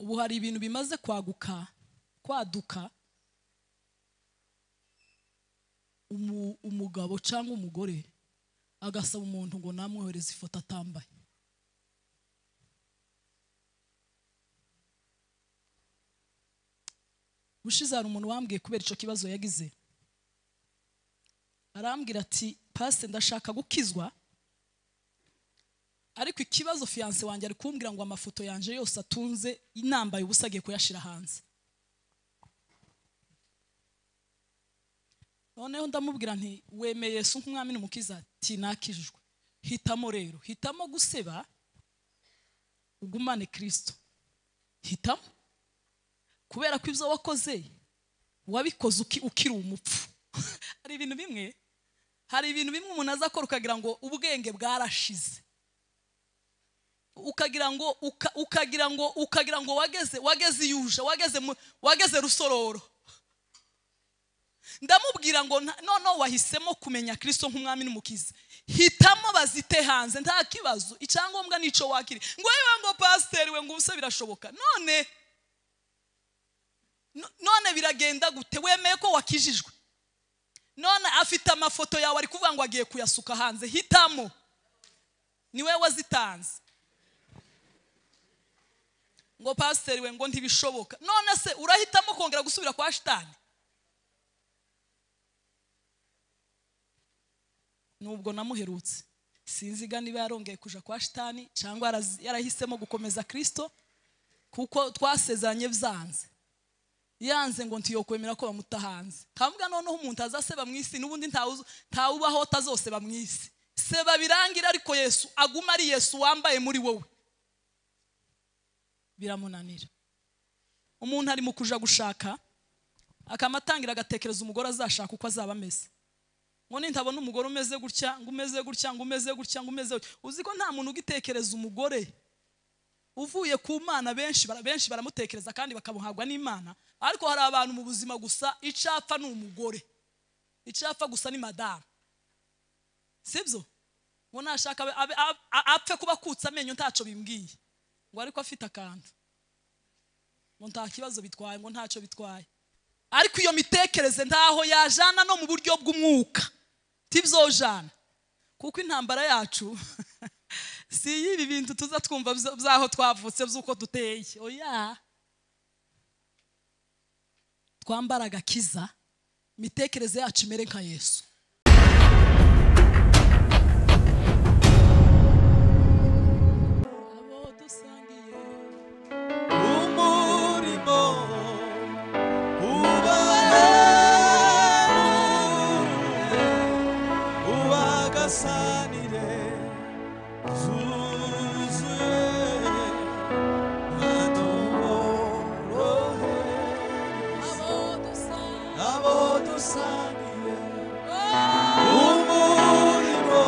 ubu hari ibintu bimaze kwaguka kwaduka umu- umugabo cyangwa umugore agasaba umuntu ngo namwohereze ifoto atambaye ubushize hari umuntu wambwiye kubera icyo kibazo yagize arambwira ati pasite ndashaka gukizwa ariko ikibazo fiyanse wanjye ari kumbwira ngo amafoto yanjye yose atunze inambaye ubusa agiye kuyashyira hanze noneho ndamubwira nti wemeye Yesu nk'umwami n'umukiza ati nakijijwe hitamo rero hitamo guseba ugumane kirisito hitamo kubera ko ibyo wakoze wabikoze uki- ukiri umupfu hari ibintu bimwe hari ibintu bimwe umuntu aza akora ukagira ngo ubwenge bwarashize ukagira ngo uka- ukagira ngo ukagira ngo wageze wageze iyuje wageze mu- wageze rusororo ndamubwira ngo nta- noneho wahisemo kumenya kirisito nk'umwami n'umukiza hitamo bazite hanze nta kibazo icyangombwa n'icyo wakiri ngo yewe ngo pasiteri we ngo ubuse birashoboka none No- none biragenda gute wemeye ko wakijijwe none afite amafoto yawe ari kuvuga ngo agiye kuyasuka hanze hitamo niwe wazitanze ngo pasiteri we ngo ntibishoboka none se urahitamo kongera gusubira kwa shitani nubwo namuherutse sinziga niba yarongeye kuja kwa shitani cyangwa yarazi- yarahisemo gukomeza kirisito kuko twasezeranye byanze yanze ngo ntiyokwemera ko bamuta hanze nkavuga noneho umuntu azaseba mu isi n'ubundi ntawe ubaho atazoseba mu isi seba birangira ariko yesu aguma ari yesu wambaye muri wowe biramunanira umuntu ari mu kuja gushaka akamatangira agatekereza umugore azashaka uko azaba ameze ngo nintabona umugore umeze gutya ngo umeze gutya ngo umeze gutya ngo umeze gutya uzi ko nta muntu ugitekereza umugore uvuye ku mana benshi bara- benshi baramutekereza kandi bakamuhabwa n'imana ariko hari abantu mu buzima gusa icapfa ni umugore icapfa gusa ni madamu sibyo ngo nashaka abe- abe- a- a- apfe kuba akutse amenyo ntacyo bimbwiye ngo ariko afite akantu ngo nta kibazo bitwaye ngo ntacyo bitwaye ariko iyo mitekerereze ntaho yajana no mu buryo bw'umwuka tibyojana kuko intambara yacu si y'ibi bintu tuza twumva bza- byaho twavutse by'uko duteye oya twambara agakiza imitekerereze yacu imere nka yesu abo dusangiye umurimo ubahanure ubagasanire zuzuye natuborohe abo dusangiye abo dusangiye umurimo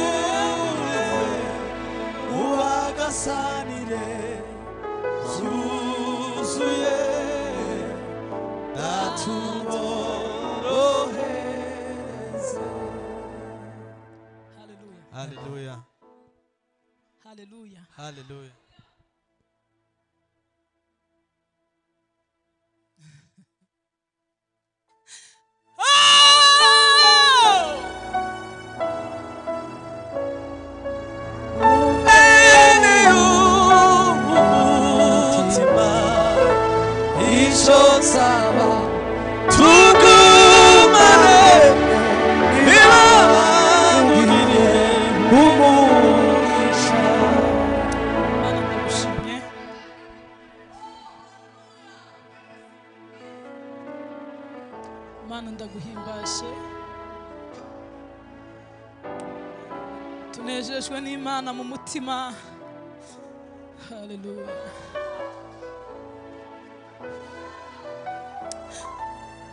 ubahemure ubagasanire zuzuye natuboroheze haleluya haleluya haleluya haleluya umutima icyo nsaba tugumane ntibabangire umugisha Mana ndagushimye mana ndaguhimbashe tunejejwe n'imana mu mutima haleluya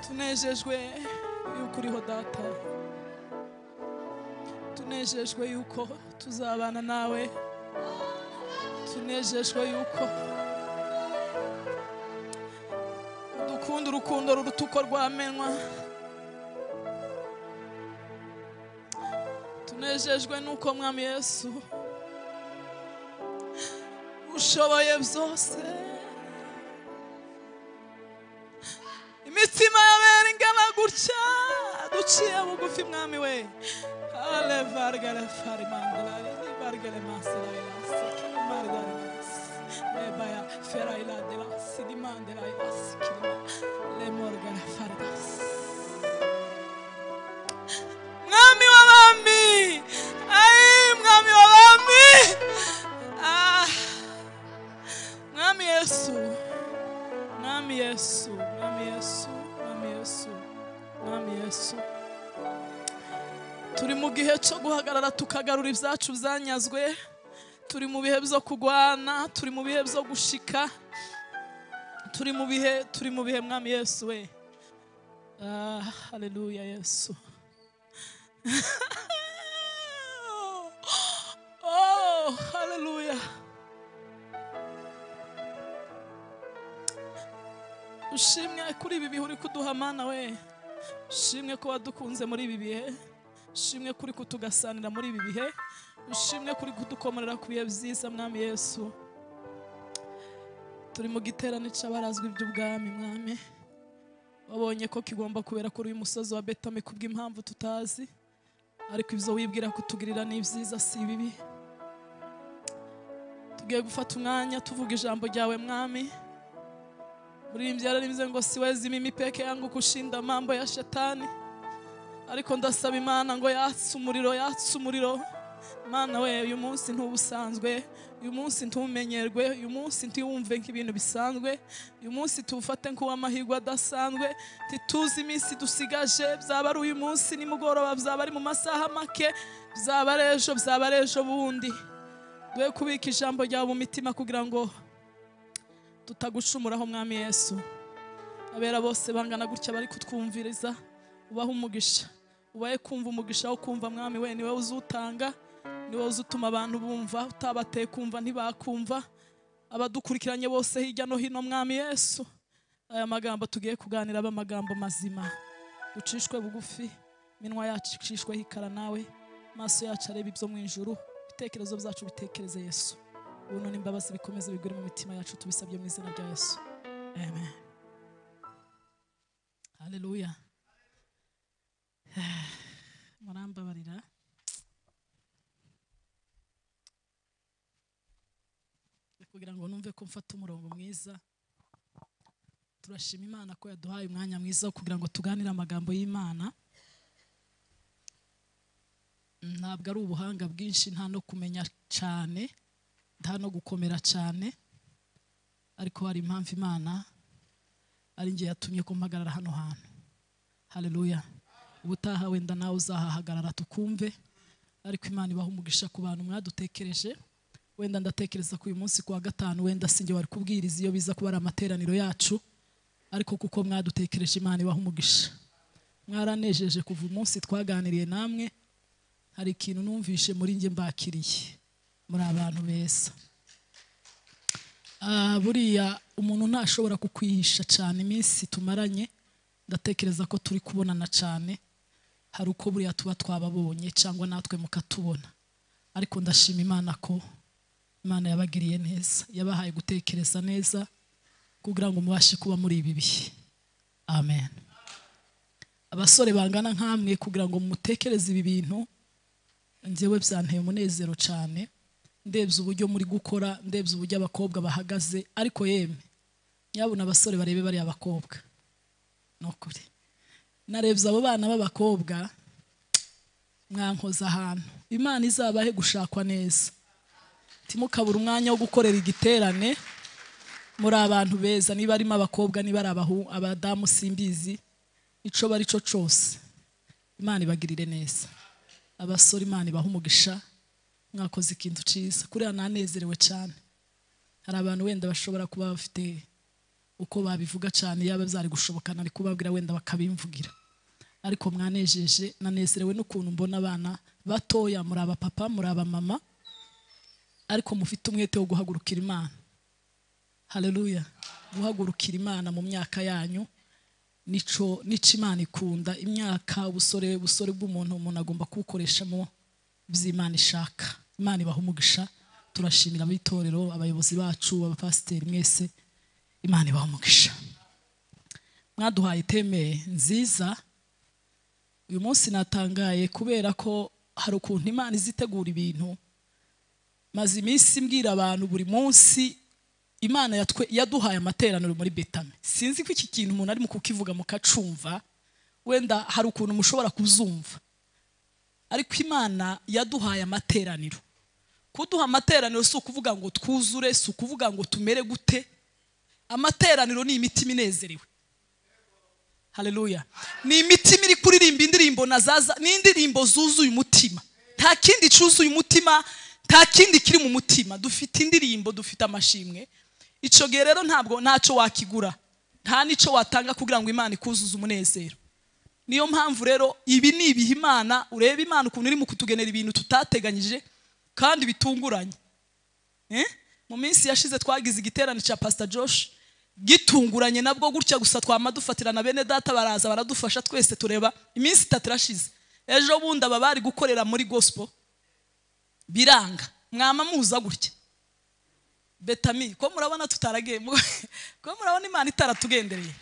tunejejwe yuko uriho data tunejejwe yuko tuzabana nawe tunejejwe yuko udukunda urukundo ruruta uko rwamenywa tunejejwe nuko mwami yesu ushoboye byose imitima y'abera ingana gutya duciye bugufi mwami we ale vargale farimangulari ni vargale masirailas margarilas rebaya ferailadelas dimandelailas kirima lemorgale faridas mwami w'abami ayi mwami w'abami Ah, mwami yesu mwami yesu mwami yesu mwami yesu mwami yesu turi mu gihe cyo guhagarara tukagarura ibyacu byanyazwe turi mu bihe byo kurwana turi mu bihe byo gushika turi mu bihe turi mu bihe mwami yesu we ah, haleluya yesu Oh, haleluya. Ushimwe kuri ibi bihe uri kuduha mana we. Ushimwe ko wadukunze muri ibi bihe. Ushimwe kuri kutugasanira muri ibi bihe. Ushimwe kuri kudukomerera ku bihe byiza mwami Yesu. Turi mu giterane cy'abarazwi iby'ubwami mwami. Wabonye ko kigomba kubera kuri uyu musozi wa Betame kubw'impamvu tutazi. ariko ibyo wibwira kutugirira ni ibyiza si bibi tugiye gufata umwanya tuvuga ijambo ryawe mwami muririmbyara nimze ngo siwezi mimi peke yangu kushinda mambo ya shetani ariko ndasaba imana ngo yatse umuriro yatse umuriro mana we uyu munsi ntubusanzwe uyu munsi ntumenyerwe uyu munsi ntiwumve nk'ibintu bisanzwe uyu munsi tuwufate nk'uw'amahirwe adasanzwe ntituzi iminsi dusigaje byaba ari uyu munsi nimugoroba byaba ari mu masaha make byaba ari ejo byaba ari ejo bundi dwe kubika ijambo ryawe mu mitima kugira ngo tutagucumuraho mwami yesu abera bose bangana gutya bari kutwumviriza ubahe umugisha ubahe kumva umugisha wo kumva mwami we niwe uzutanga niwe uzutuma abantu bumva utabateye kumva ntibakumva abadukurikiranye bose hirya no hino mwami yesu aya magambo tugiye kuganira aba amagambo mazima ducishwe bugufi iminwa yacu icishweho ikara nawe amaso yacu areba ibyo mu ijuru ibitekerezo byacu bitekereze yesu ubuntu n'imbabazi bikomeze bigure mu mitima yacu tubisabye mu izina rya yesu amen haleluya murambabarira kugira ngo numve ko mfata umurongo mwiza turashima imana ko yaduhaye umwanya mwiza wo kugira ngo tuganire amagambo y'imana ntabwo ari ubuhanga bwinshi nta no kumenya cyane nta no gukomera cyane ariko hari impamvu imana ari njye yatumye ko mpagarara hano hantu haleluya ubutaha wenda nawe uzahahagarara tukumve ariko imana ibaha umugisha ku bantu mwadutekereje wenda ndatekereza ko uyu munsi ku wa gatanu wenda sinjye wari kubwiriza iyo biza kuba ari amateraniro yacu ariko kuko mwadutekereje imana ibaha umugisha mwaranejeje kuva umunsi twaganiriye namwe hari ikintu numvishe muri njye mbakiriye muri abantu beza Ah, buriya umuntu ntashobora kukwihisha cyane iminsi tumaranye ndatekereza ko turi kubonana cyane hari uko buriya tuba twababonye cyangwa natwe mukatubona ariko ndashima imana ko imana yabagiriye neza yabahaye gutekereza neza kugira ngo mubashe kuba muri ibi bihe amen abasore bangana nk'amwe kugira ngo mutekereze ibi bintu njyewe byanteye umunezero cyane ndebye uburyo muri gukora ndebye uburyo abakobwa bahagaze ariko yemwe nyabona abasore barebe bariya bakobwa ni ukuri narebye abo bana b'abakobwa mwankoza ahantu imana izabahe gushakwa neza timukabura umwanya wo gukorera igiterane muri abantu beza niba arimo abakobwa niba ari abahu abadamu simbizi ico bari cyo cyose imana ibagirire neza abasore imana ibaha umugisha mwakoze ikintu cyiza kuriya nanezerewe cyane hari abantu wenda bashobora kuba bafite uko babivuga cyane yaba byari gushoboka nari kubabwira wenda bakabimvugira ariko mwanejeje nanezerewe n'ukuntu mbona abana batoya muri abapapa muri abamama ariko mufite umwete wo guhagurukira imana haleluya guhagurukira imana mu myaka yanyu nico nico imana ikunda imyaka ubusore ubusore bw'umuntu umuntu agomba kubukoresha mu by'imana ishaka imana ibaha umugisha turashimira ab'itorero abayobozi bacu abapasiteri mwese imana ibaha umugisha mwaduhaye iteme nziza uyu munsi natangaye kubera ko hari ukuntu imana izitegura ibintu maze iminsi mbwira abantu buri munsi imana yatwe- yaduhaye amateraniro muri betame sinzi ko iki kintu umuntu arimo kukivuga mukacumva wenda hari ukuntu mushobora kuzumva ariko imana yaduhaye amateraniro kuduha amateraniro si ukuvuga ngo twuzure si ukuvuga ngo tumere gute amateraniro ni imitima inezerewe haleluya ni imitima iri kuririmba indirimbo na zaza n'indirimbo zuzuye umutima nta kindi cyuzuye umutima nta kindi kiri mu mutima dufite indirimbo dufite amashimwe icyo gihe rero ntabwo ntacyo wakigura nta n'icyo watanga kugira ngo imana ikuzuze umunezero niyo mpamvu rero ibi ni ibihe imana urebe imana ukuntu irimo kutugenera ibintu tutateganyije kandi bitunguranye Eh? mu minsi yashize twagize igiterane cya pasita josh gitunguranye nabwo gutya gusa twama dufatirana bene data baraza baradufasha twese tureba iminsi itatu irashize ejo bundi aba bari gukorera muri gospel biranga mwama muza gutya betami ko murabona tutaragiye ko murabona imana itaratugendereye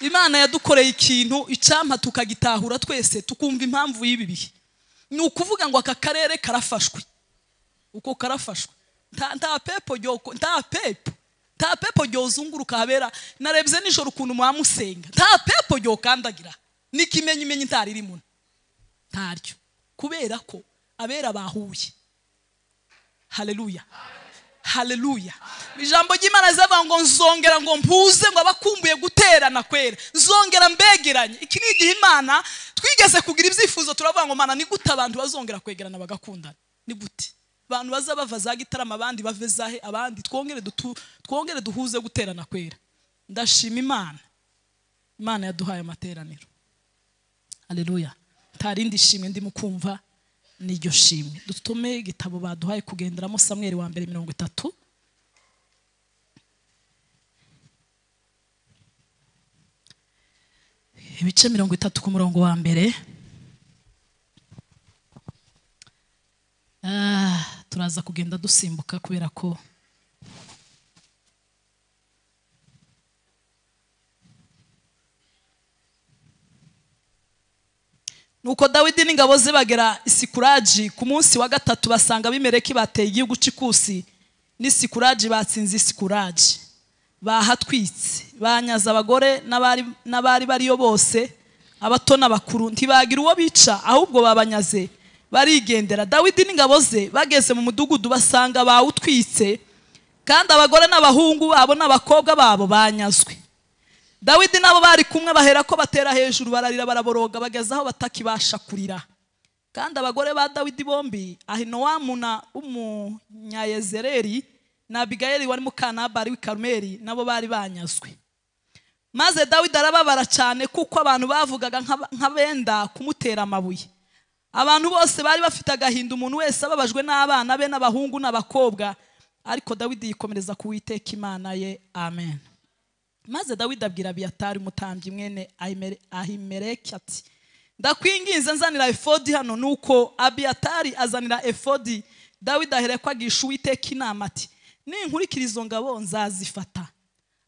imana yadukoreye ikintu icyampa tukagitahura twese tukumva impamvu y'ibi bihe ni ukuvuga ngo aka karere karafashwe uko karafashwe nta nta pepo ryoko- nta pepo nta pepo ryozunguruka habera narebye nijoro ukuntu mwamusenga nta pepo ryokandagira n'ikimenyimenyi ntari ririmo ntaryo kubera ko abera bahuye haleluya haleluya ijambo ry'imana rizavuga ngo nzongera ngo mpuze ngo abakumbuye guterana kwera nzongera mbegeranye iki ni igihe imana twigeze kugira ibyifuzo turavuga ngo mana ni gute abantu bazongera kwegerana bagakundana ni gute abantu baza bava za gitarama abandi bave zahe abandi twongere dutu- twongere duhuze guterana kwera ndashima imana imana yaduhaye amateraniro haleluya nta rindi shimwe ndimo kumva ni iryo shimwe dutume igitabo baduhaye kugenderamo samweri wa mbere mirongo itatu ibice mirongo itatu ku murongo wa mbere Ah, turaza kugenda dusimbuka kubera ko nuko dawidi n'ingabo ze bagera isikuraji ku munsi wa gatatu basanga abimeleki bateye igihugu cy'ikusi n'isikuraji batsinze isikuraji bahatwitse banyaze abagore n'abari n'abari bariyo bose abato n'abakuru ntibagira uwo bica ahubwo babanyaze barigendera dawidi n'ingabo ze bageze mu mudugudu basanga bawutwitse kandi abagore n'abahungu babo n'abakobwa babo banyazwe dawidi nabo bari kumwe bahera ko batera hejuru bararira baraboroga bageze aho batakibasha kurira kandi abagore ba dawidi bombi ahinowamu na umunyayezereri na abigayeli wari mukanabari w'i karumeli nabo bari banyazwe maze dawidi arababara cyane kuko abantu bavugaga nk'aba- nk'abenda kumutera amabuye abantu bose bari bafite agahinda umuntu wese ababajwe n'abana be n'abahungu n'abakobwa ariko dawidi yikomereza ku Uwiteka imana ye amen maze dawidi abwira abiyatari umutambyi mwene Ahimere- ahimeleki ati ndakwinginze nzanira efodi hano nuko abiyatari azanira efodi dawidi ahereko agisha uwiteka inama ati ninkurikira izo ngabo nzazifata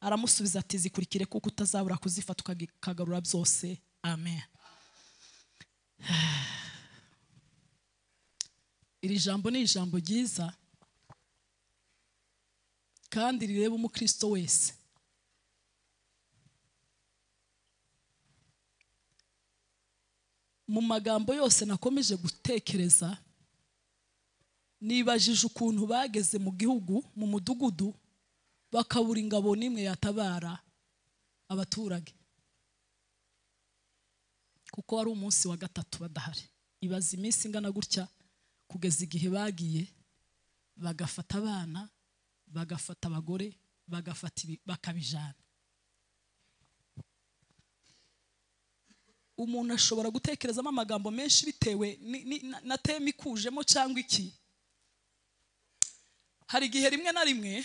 aramusubiza ati zikurikire kuko utazabura kuzifata ukagi- ukagarura byose amen iri jambo ni ijambo ryiza kandi rireba umukristo wese mu magambo yose nakomeje gutekereza nibajije ukuntu bageze mu gihugu mu mudugudu bakabura ingabo n'imwe yatabara abaturage kuko wari umunsi wa gatatu badahari ibaza iminsi ingana gutya kugeza igihe bagiye bagafata abana bagafata abagore bagafata ibi- bakabijana umuntu ashobora gutekerezamo amagambo menshi bitewe ni- ni- na- na teme ikujemo cyangwa iki hari igihe rimwe na rimwe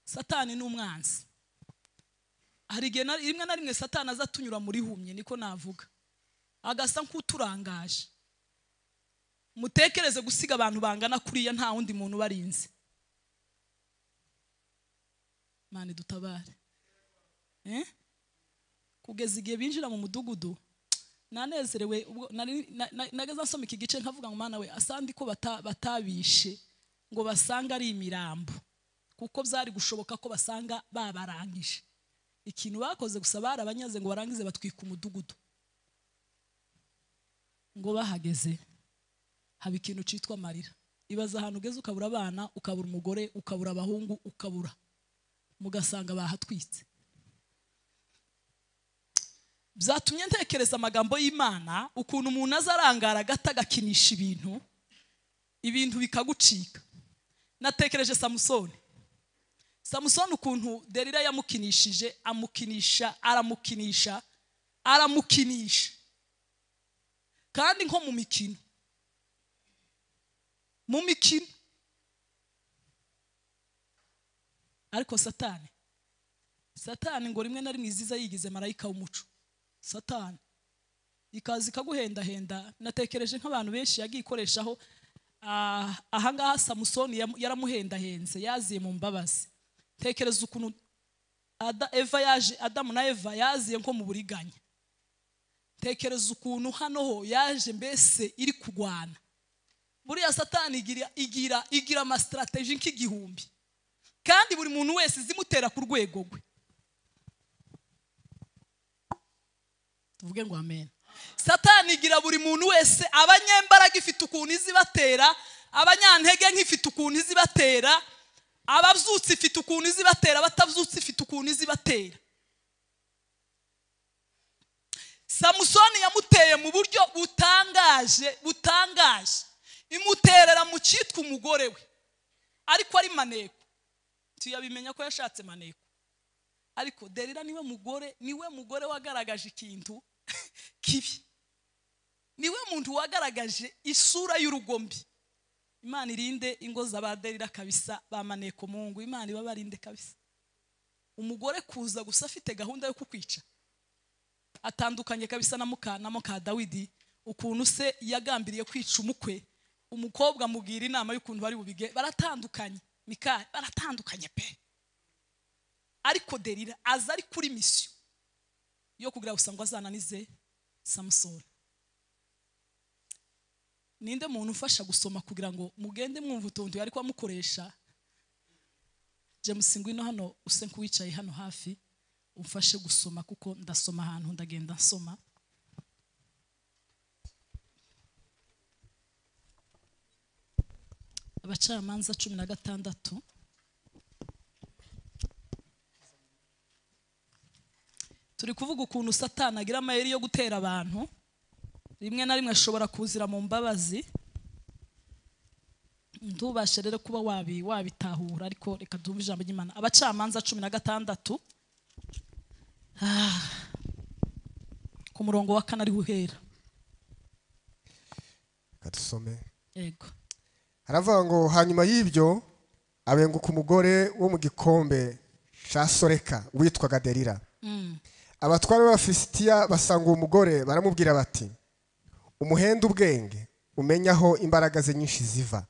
satani ni umwanzi hari igihe na- rimwe na rimwe satani aza atunyura muri humye niko navuga agasa nk'uturangaje mutekereze gusiga abantu bangana kuriya nta wundi muntu ubarinze mani dutabare Eh? kugeza igihe binjira mu mudugudu nanezerewe ubwo nari- na- na- nageze nsoma iki gice nkavuga ngo mana we asandi ko bata- batabishe ngo basange ari imirambo kuko byari gushoboka ko basanga babarangije ikintu bakoze gusa barabanyaze ngo barangize batwika umudugudu ngo bahageze haba ikintu cyitwa amarira ibaza ahantu ugeze ukabura abana ukabura umugore ukabura abahungu ukabura mugasanga bahatwitse byatumye ntekereza amagambo y'imana ukuntu umuntu aza arangara agata agakinisha ibintu ibintu bikagucika natekereje samusoni samusoni ukuntu derira yamukinishije amukinisha aramukinisha aramukinisha kandi nko mu mikino mu mikino ariko satani satani ngo rimwe na rimwe iziza yigize marayika w'umuco satani ikaza ikaguhendahenda natekereje nk'abantu benshi yagiye ikoreshaho ah, ahangaha samusoni yamu- yaramuhendahenze yaziye mu mbabazi tekereza ukuntu Ada- eva yaje adamu na eva yaziye nko mu buriganya tekereza ukuntu hano ho yaje mbese iri kurwana buriya satani igira igira igira amasitarateji nk'igihumbi kandi buri muntu wese izimutera ku rwego rwe tuvuge ngo amen satani igira buri muntu wese abanyembaraga ifite ukuntu izi ibatera abanyantege nk'ifite ukuntu izi ibatera ababyutse ifite ukuntu izi ibatera abatabyutse ifite ukuntu izi ibatera samusoni yamuteye mu buryo butangaje butangaje imuterera mu cyitwa umugore we ariko ari maneko tuyabimenya ko yashatse maneko ariko derira niwe mugore niwe mugore wagaragaje ikintu kibi niwe muntu wagaragaje isura y'urugombi imana irinde ingo z'aba derira kabisa ba maneko mungu imana ibabarinde kabisa umugore kuza gusa afite gahunda yo kukwica atandukanye kabisa na muka na muka dawidi ukuntu se yagambiriye kwica umukwe umukobwa amugira inama y'ukuntu bari bubige baratandukanye mikari baratandukanye pe ariko derira aza ari kuri misiyo yo kugira gusa ngo azananize samusoni ninde muntu ufasha gusoma kugira ngo mugende mwumva utuntu yari amukoresha james ngwino hano use nk'uwicaye hano hafi umfashe gusoma kuko ndasoma ahantu ndagenda nsoma abacamanza cumi na gatandatu turi kuvuga ukuntu satani agira amayeri yo gutera abantu rimwe na rimwe ashobora kuzira mu mbabazi ntubashe rero kuba wabi wabitahura ariko reka duhumbe ijambo ry'imana abacamanza cumi na gatandatu Ah. ku murongo wa kane ariho uhera katusome yego haravuga ngo hanyuma y'ibyo abenguka umugore wo mu gikombe cya soreka witwaga derira abatware b'abafisitiya basanga uwo mugore baramubwira bati umuhenda ubwenge umenye aho imbaraga ze nyinshi ziva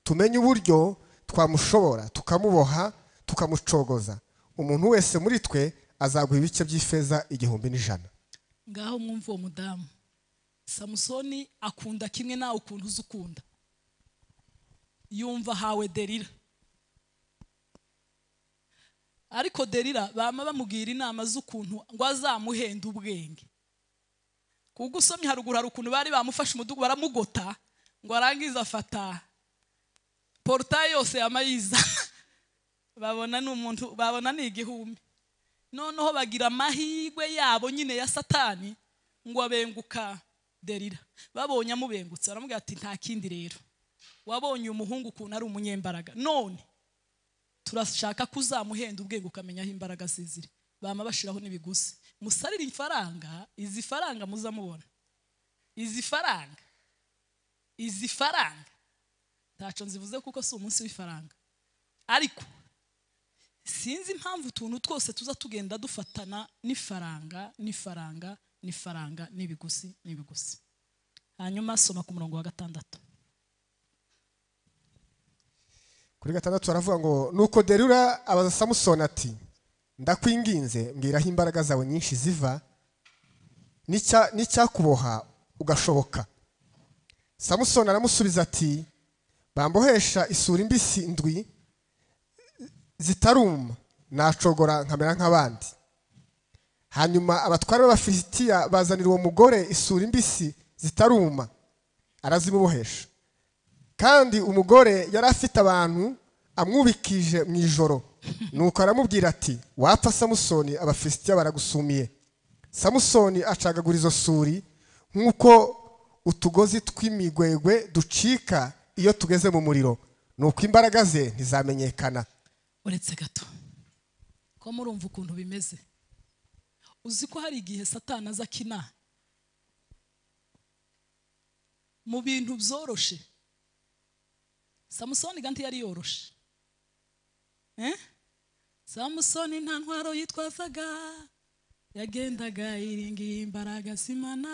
tumenye uburyo twamushobora tukamuboha tukamucogoza umuntu wese muri twe azaguha ibice by'ifeza igihumbi n'ijana ngaho mwumva uwo mudamu samusoni akunda kimwe nawe ukuntu uzi ukunda yumva hawe derira ariko derira bama bamubwira inama z'ukuntu ngo azamuhenda ubwenge kuko usomye haruguru hari ukuntu bari bamufashe umudugudu baramugota ngo arangize afata porutaye yose yamayiza babona ni umuntu babona ni igihumbi noneho bagira amahirwe yabo nyine ya satani ngo abenguka derira babonye amubengutse baramubwira ati nta kindi rero wabonye uyu muhungu ukuntu ari umunyembaraga none turashaka ko uzamuhenda ubwenge ukamenya aho imbaraga ze ziri bama bashiraho n'ibiguzi musarire ifaranga izi faranga muzamubona izi faranga izi faranga ntaco nzivuze kuko si umunsi w'ifaranga ariko sinzi impamvu utuntu twose tuza tugenda dufatana n'ifaranga n'ifaranga n'ifaranga n'ibiguzi n'ibiguzi hanyuma soma ku murongo wa gatandatu kuri gatandatu baravuga ngo nuko derura abaza samusoni ati ndakwinginze mbwira aho imbaraga zawe nyinshi ziva n'icya- n'icyakuboha ugashoboka samusoni aramusubiza ati bambohesha isura imbisi ndwi zitaruma nacogora nkamera nk'abandi hanyuma abatware b'abafilisitiya bazanira uwo mugore isura imbisi zitaruma arazimubohesha kandi umugore yari afite abantu amwubikije mu ijoro nuko aramubwira ati wapfa samusoni abafilisitiya baragusumiye samusoni acagagura izo suri nk'uko utugozi tw'imigwegwe ducika iyo tugeze mu muriro nuko imbaraga ze ntizamenyekana uretse gato ko murumva ukuntu bimeze uzi ko hari igihe satana aza akina mu bintu byoroshye samusoni ganti yari yoroshe Eh? samusoni nta ntwaro yitwazaga yagendaga iringiye imbaraga simana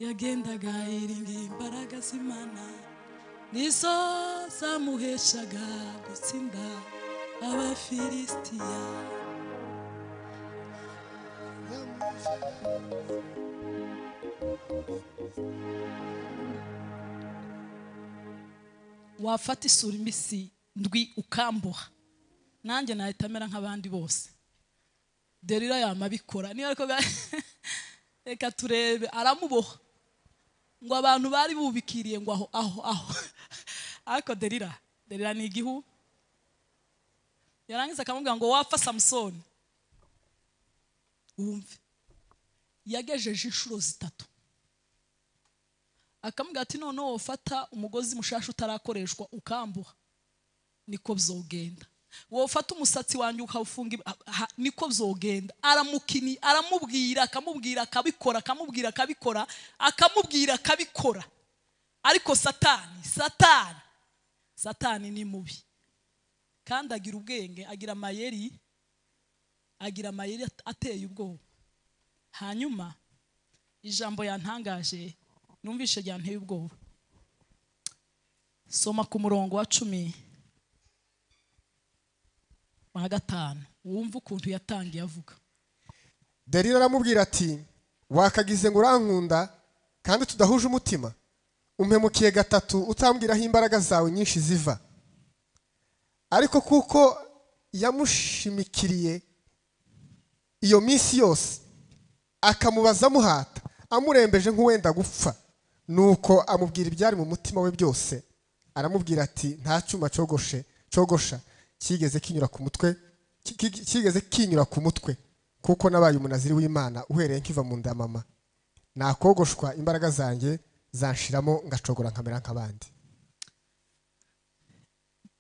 yagendaga iringiye imbaraga simana nizo zamuheshaga gutsinda abafilisitiya wafata isura imbisi ndwi ukambuha nanjye nahita amera nk'abandi bose derira yamabikora niba ariko ga- reka turebe aramuboha ngo abantu bari bubikiriye ngo aho aho aho ariko derira derira ni igihu yarangiza akamubwira ngo wapfa samusoni wumve yagejeje inshuro zitatu akamubwira ati noneho wofata umugozi mushasha utarakoreshwa ukambuha niko byogenda wofata umusatsi wanjye ukawufunga ibi- ah, ah, niko byogenda aramukini aramubwira akamubwira akabikora akamubwira akabikora akamubwira akabikora ariko satani satani satani ni mubi kandi agira ubwenge agira amayeri agira amayeri at- ateye ubwoba hanyuma ijambo yantangaje numvise ryanteye ubwoba soma ku murongo wa cumi wa gatanu wumva ukuntu yatangiye avuga derira aramubwira ati wakagize ngo urankunda kandi tudahuje umutima umpemukiye gatatu utambwira aho imbaraga zawe nyinshi ziva ariko kuko yamushimikiriye iyo minsi yose akamubaza amuhata amurembeje nk'uwenda gupfa nuko amubwira ibyari mu mutima we byose aramubwira ati nta cyuma cyogoshe cyogosha kigeze kinyura ku mutwe ki- ki- kigeze kinyura ku mutwe kuko nabaye umunaziri w'imana uhereye nkiva mu nda ya mama nakogoshwa imbaraga zanjye zanshiramo ngacogora nkamera nk'abandi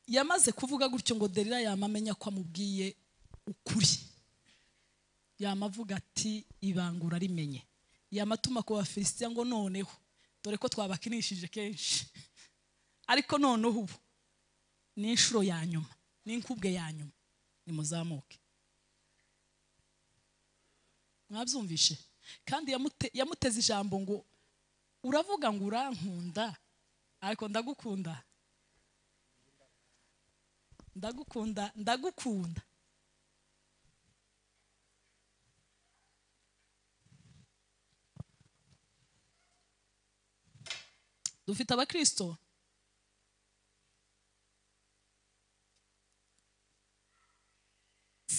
yamaze kuvuga gutyo ngo derira yamamenya ko amubwiye ukuri yamavuga ati ibangura rimenye yamatuma ku bafilisitiya ngo noneho dore ko twabakinishije kenshi ariko noneho ubu ni inshuro ya nyuma ni inkubwe ya nyuma nimuzamuke mwabyumvishe kandi yamute- yamuteze ijambo ngo uravuga ngo urankunda ariko ndagukunda ndagukunda ndagukunda dufite abakristo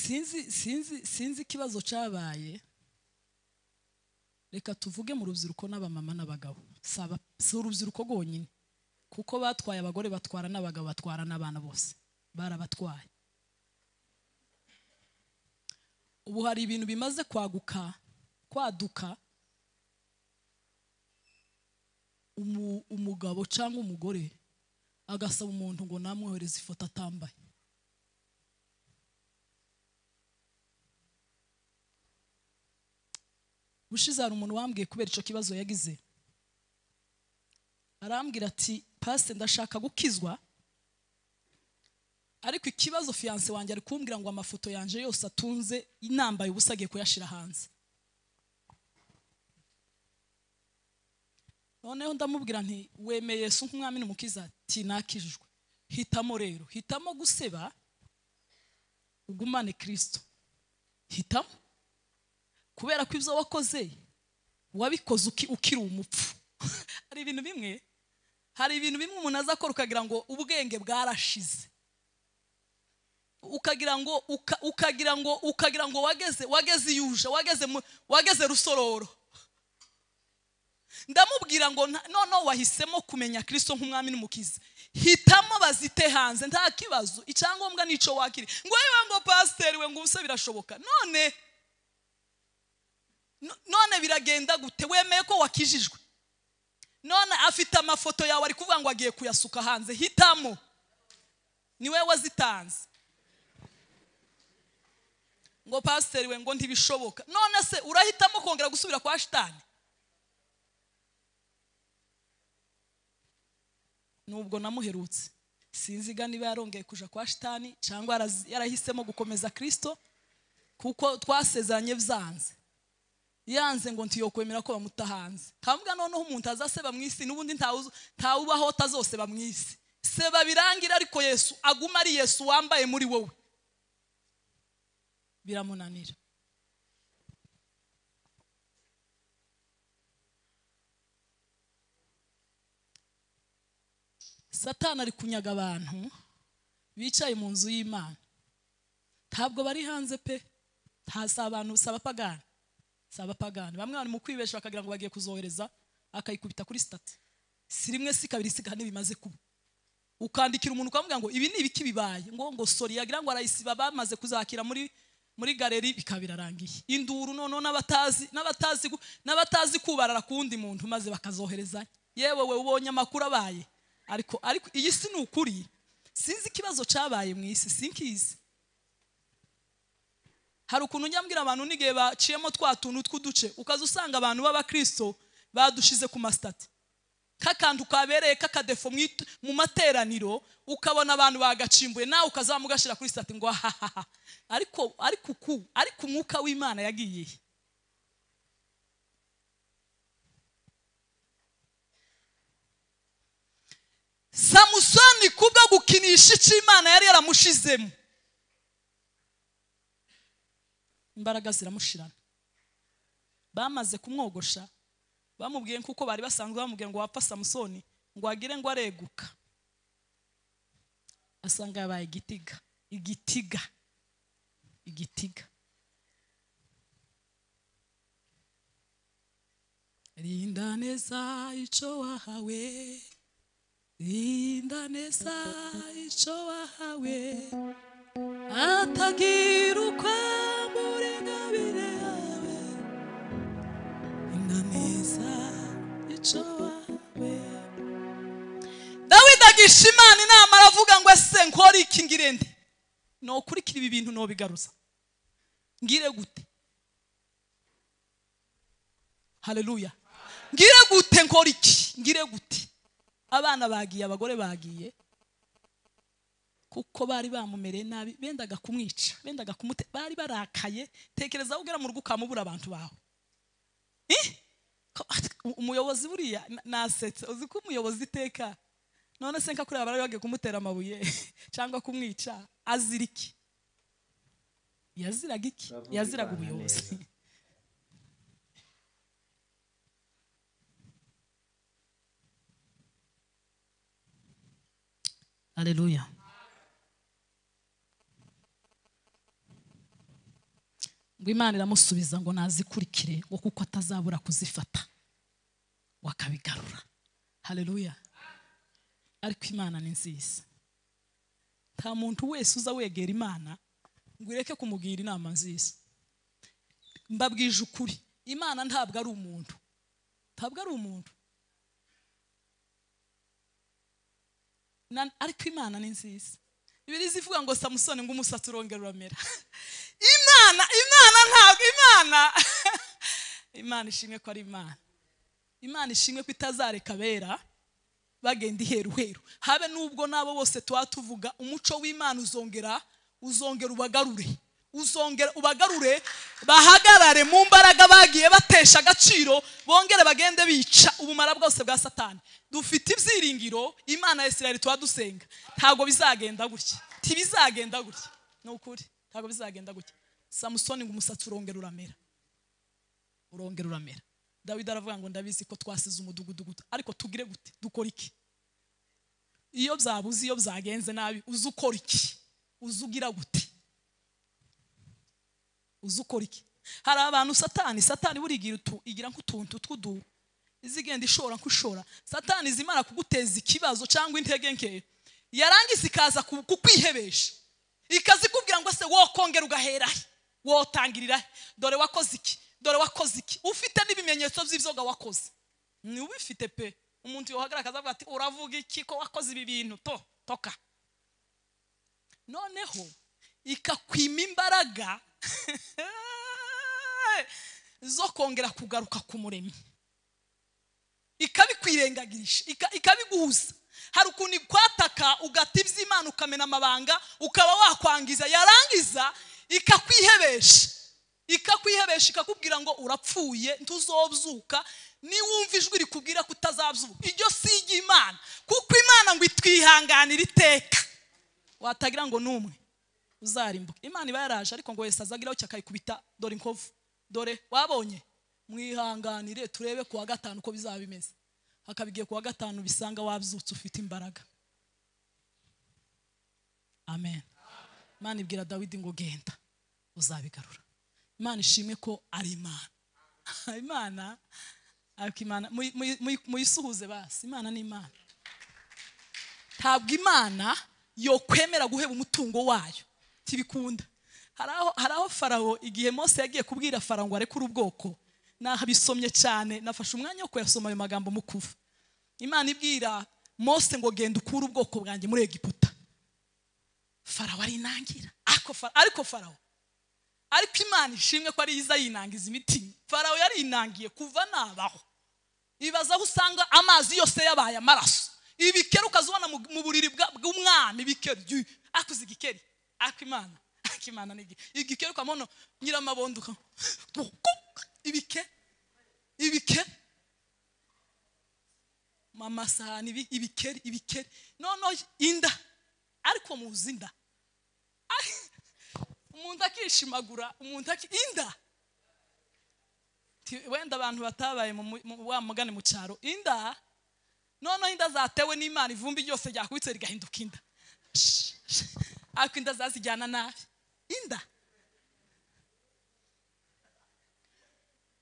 sinzi sinzi sinzi ikibazo cyabaye reka tuvuge mu rubyiruko n'abamama n'abagabo si aba- si urubyiruko rwonyine kuko batwaye abagore batwara n'abagabo batwara n'abana bose barabatwaye ubu hari ibintu bimaze kwaguka kwaduka umu- umugabo cyangwa umugore agasaba umuntu ngo namwohereze ifoto atambaye ushize hari umuntu wambwiye kubera icyo kibazo yagize arambwira ati pasite ndashaka gukizwa ariko ikibazo fiyanse wanjye ari kumbwira ngo amafoto yanjye yose atunze inambaye ubusa agiye kuyashyira hanze noneho ndamubwira nti wemeye yesu nk'umwami n'umukiza ati nakijijwe hitamo rero hitamo guseba ugumane kirisito hitamo kubera ko ibyo wakoze wabikoze uki- ukiri umupfu hari ibintu bimwe hari ibintu bimwe umuntu aza akora ukagira ngo ubwenge bwarashize ukagira ngo uka- ukagira ngo ukagira ngo wageze wageze iyuje wageze mu- wageze rusororo ndamubwira ngo nta- noneho wahisemo kumenya kirisito nk'umwami n'umukizi hitamo bazite hanze nta kibazo icyangombwa n'icyo wakiri ngo yewe ngo pasiteri we ngo ubuse birashoboka none no- none biragenda gute wemeye ko wakijijwe none afite amafoto yawe ari kuvuga ngo agiye kuyasuka hanze hitamo niwe wazitanze ngo pasiteri we ngo ntibishoboka none se urahitamo kongera gusubira kwa shitani nubwo namuherutse sinziga niba yarongeye kuja kwa shitani cyangwa yaraz- yarahisemo gukomeza kirisito kuko twasezeranye byanze yanze ngo ntiyokwemera ko bamuta hanze ntabwo noneho umuntu azaseba mu isi n'ubundi ntawuzi- ntawubaho tazoseba mu isi seba birangira ariko yesu aguma ari yesu wambaye muri wowe biramunanira satani ari kunyaga abantu bicaye mu nzu y'imana ntabwo bari hanze pe nta si abantu si abapagani si abapagani bamwe bari mu kwibesha bakagira ngo bagiye kuzohereza akayikubita kuri sitati si rimwe si kabiri si kane bimaze kuba ukandikira umuntu ukamubwira ngo ibi ni ibiki bibaye ngo ngo sori yagira ngo arayisiba bamaze kuzakira muri muri galeri bikaba birarangiye induru noneho n'abatazi n'abatazi gu- n'abatazi kubarara ku wundi muntu maze bakazoherezanya yewe we ubonye amakuru abaye ariko ariko iyi si ni ukuri sinzi ikibazo cyabaye mu isi sinkizi hari ukuntu njya mbwira abantu n'igihe baciyemo twa tuntu tw'uduce ukaza usanga abantu b'abakristo badushize ku masitati k'akantu kabereye k'akadefo mu itu- mu materaniro ukabona abantu bagacimbuye nawe ukaza wamugashyira kuri sitati ngo ahahaha ariko ariko uku ariko umwuka w'imana yagiye he samusoni kubwo gukinisha icyo imana yari yaramushizemo imbaraga ziramushirana bamaze kumwogosha bamubwiye kuko bari basanzwe bamubwiye ngo wapfa samusoni ngo agire ngo areguka asanga yabaye igitiga igitiga igitiga rinda neza icyo wahawe rinda neza icyo wahawe atagira uko amurengabire yawe inaniza icyo wawe dawidi agisha imana inama aravuga ngo ese nkore iki ngire nde nokurikira ibi bintu nobigaruza ngire gute haleluya ngire gute nkore iki ngire gute abana bagiye abagore bagiye kuko bari bamumereye nabi bendaga kumwica bendaga kumute bari barakaye tekereza aho ugera mu rugo ukamubura abantu bawe Eh? Ko- u- umuyobozi buriya na- nasetse uzi ko umuyobozi iteka none se nkakureba bari bagiye kumutera amabuye cyangwa kumwica azira iki yaziraga iki yaziraga ubuyobozi Aleluya. ngo imana iramusubiza ngo nazikurikire ngo kuko atazabura kuzifata wakabigarura haleluya ariko imana ni nziza nta muntu wese uza wegera imana ngo ureke kumugira inama nziza mbabwije ukuri imana ntabwo ari umuntu ntabwo ari umuntu Na- ariko imana ni nziza bibiri zivuga ngo samusoni ngo umusatsi urongera uramera imana imana ntabwo imana imana ishimwe ko ari imana imana ishimwe ko itazareka abera bagenda iheruheru habe n'ubwo n'abo bose tuba tuvuga umuco w'imana uzongera uzongera ubagarure uzongera ubagarure bahagarare mu mbaraga bagiye batesha agaciro bongere bagende bica ubumara bwose bwa satani dufite ibyiringiro imana ya isirayeli tuba dusenga ntabwo bizagenda gutya ntibizagenda gutya ni ukuri ntabwo bizagenda gutya samusoni ngo umusatsi urongera uramera urongera uramera dawidi aravuga ngo ndabizi ko twasize umudugudu guto ariko tugire gute dukora iki iyo byabuze iyo byagenze nabi uzi ukora iki uzi ugira gute uzi ukora iki hari abantu satani satani buriya igira utu igira nk'utuntu tw'udu izigenda ishora nk'ushora satani zimara kuguteza ikibazo cyangwa intege nkeya yarangiza ikaza ku- kukwihebesha ikazikubwira ngo se wokongera ugahera he wotangirira he dore wakoze iki dore wakoze iki ufite n'ibimenyetso by'ibyoga wakoze ni ubifite pe umuntu yohagarara akazavuga ati uravuga iki ko wakoze ibi bintu to toka noneho ikakwima imbaraga zo kongera kugaruka ku muremyi ikabikwirengagisha ika- ikabiguhuza hari ukuntu ikwataka ugata iby'imana ukamena amabanga ukaba wakwangiza yarangiza ikakwihebesha ikakwihebesha ikakubwira ngo urapfuye ntuzobyuka niwumva ijwi rikubwira ko utazabyuka iryo si iry'imana kuko imana ngo itwihanganire iteka watagira ngo ni umwe uzarimbuke imana iba yaraje ariko ngo wese azagiraho cyakayikubita dore inkovu dore wabonye mwihanganire turebe ku wa gatanu uko bizaba bimeze hakabigiye ku wa gatanu bisanga wabyutse ufite imbaraga amen imana ibwira dawidi ngo genda uzabigarura imana ishimwe ko ari imana imana ariko imana muyi- muyi- muyi- muyisuhuze basi imana ni imana ntabwo imana yokwemera guheba umutungo wayo ntibikunda hari aho hari aho farawo igihe mose yagiye kubwira farawo ngo arekure ubwoko nabisomye cyane nafashe umwanya wo kuyasoma ayo magambo mukuva imana ibwira mose ngo genda ukure ubwoko bwanjye muri egiputa farawo arinangira ariko Fa- ariko farawo ariko imana ishimwe ko ari yiza yinangiza imitima farawo yarinangiye kuva nabaho ibaza aho usanga amazi yose yabaye amaraso ibikeri ukazibona mu mu buriri bwa- bw'umwami ibikeri jyu, akuze igikeri akimana akimana ni igikeri igikeri ukamona nyiramabondo uka- ibike ibike amasahani ibi- ibikeri ibikeri noneho inda ariko muzi inda umuntu akishimagura umuntu aki inda Ti- wenda abantu batabaye mu mu- mu- wa mugani mu cyaro inda noneho inda zatewe n'imana ivumbi ryose ryakubitse rigahinduka inda Sh- sh- ariko inda zazijyana nabi inda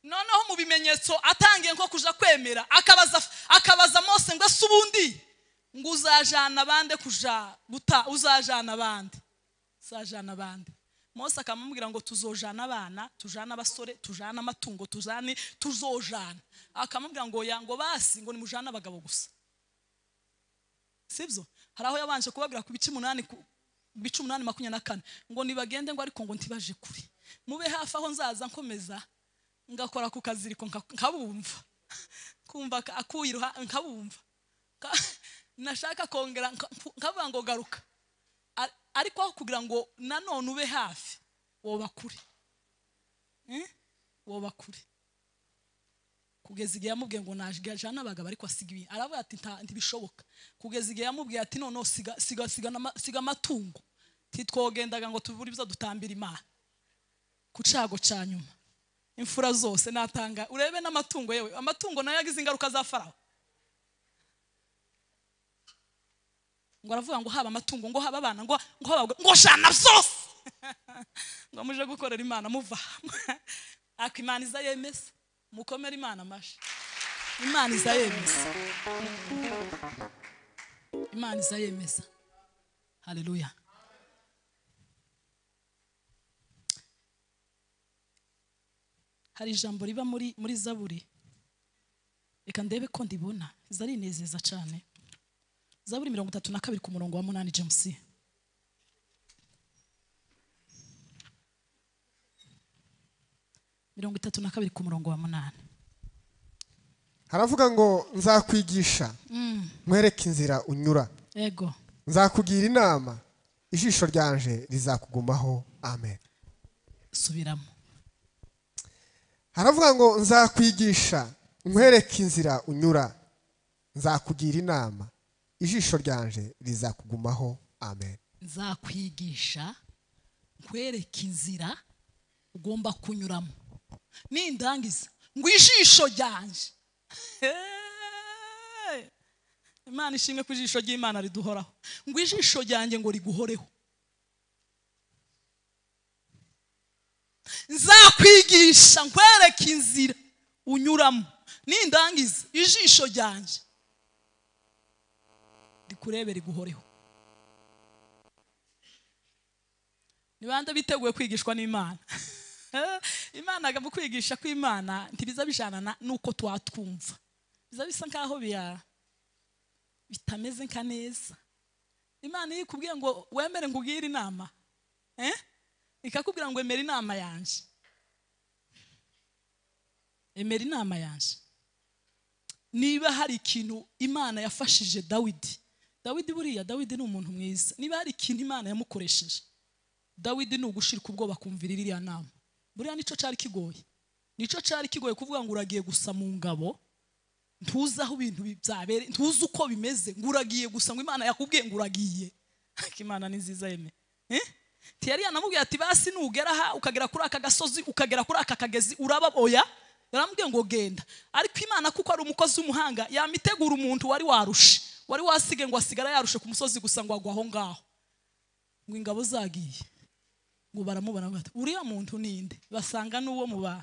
noneho mu bimenyetso atangiye nko kuja kwemera akabaza akabaza mose ngo ese ubundi ngo uzajana abande kuja guta uzajana abandi uzajana abandi mose akamubwira ngo tuzojana abana tujane abasore tujane amatungo tujane tuzojana akamubwira ngo ya ngo basi ngo nimujane abagabo gusa sibyo hari aho yabanje kubabwira ku bice umunani ku bice umunani makumyabiri na kane ngo nibagende ngo ariko ngo ntibaje kure mube hafi aho nzaza nkomeza ngakora ku kaziriko nka- nkabumva kumva ka- akuye iruha- nkabumva Ka- nashaka kongera nka- nkavuga ngo garuka Ar- ariko aho kugira ngo nanone ube hafi woba kure Eh? woba kure kugeza igihe yamubwiye ngo najana abagabo ariko asiga ibi aravuga ati "Nta- ntibishoboka kugeza igihe yamubwiye ati noneho siga siga siga n'ama- siga amatungo ntitwogendaga ngo tubure ibyo dutambira imana ku cyago cya nyuma imfura zose natanga urebe n'amatungo yewe amatungo nayo yagize ingaruka za farawo ngo aravuga ngo haba amatungo ngo haba abana ngo ngo haba abagore, ngo jana byose ngo muje gukorera imana muva ariko imana iza yemeza mukomere imana amashyi imana iza yemeza imana iza yemeza haleluya hari ijambo riba muri muri zaburi reka ndebe ko ndibona iza rinezeza cyane zaburi mirongo itatu na kabiri ku murongo wa munani james mirongo itatu na kabiri ku murongo wa munani haravuga ngo nzakwigisha nkwereke inzira unyura yego nzakugira inama ijisho ryanje rizakugumaho amen subiramo haravuga ngo nzakwigisha nkwereke inzira unyura nzakugira inama ijisho ryanje rizakugumaho amen nzakwigisha nkwereke inzira ugomba kunyuramo nindangiza ngo ijisho ryanje Hey! imana ishimwe ku ijisho ry'imana riduhoraho ngo ijisho ryanjye ngo riguhoreho nzakwigisha nkwereke inzira unyuramo nindangiza ijisho ryanjye rikurebe riguhoreho ni bande biteguye kwigishwa n'imana imana mu kwigisha kw'imana ntibiza bijanana n'uko twatwumva biza bisa nk'aho biya bitameze nka neza imana iyo ikubwiye ngo wemere ngo ubwire inama eh? ikakubwira ngo emera inama yanjye emera inama yanjye niba hari ikintu imana yafashije dawidi dawidi buriya dawidi ni umuntu mwiza niba hari ikintu imana yamukoresheje dawidi ni ugushirika ubwoba kumvira iriya nama buriya nicyo cyari kigoye nicyo cyari kigoye kuvuga ngo uragiye gusa mu ngabo ntuzi aho ibintu bi- byabere ntuzi uko bimeze ngo uragiye gusa ngo imana yakubwiye ngo uragiye Ariko imana ni nziza yeme Eh? ntiyari yanamubwiye ati basi nugera aha ukagera kuri aka gasozi ukagera kuri aka kagezi uraba oya yaramubwiye ngo genda ariko imana kuko ari umukozi w'umuhanga yamitegura umuntu wari warushe wari wasige ngo asigara yarushe ku musozi gusa ngo agwe aho ngaho ngo ingabo zagiye ngo baramubona bati uriya muntu ni nde basanga n'uwo mu ba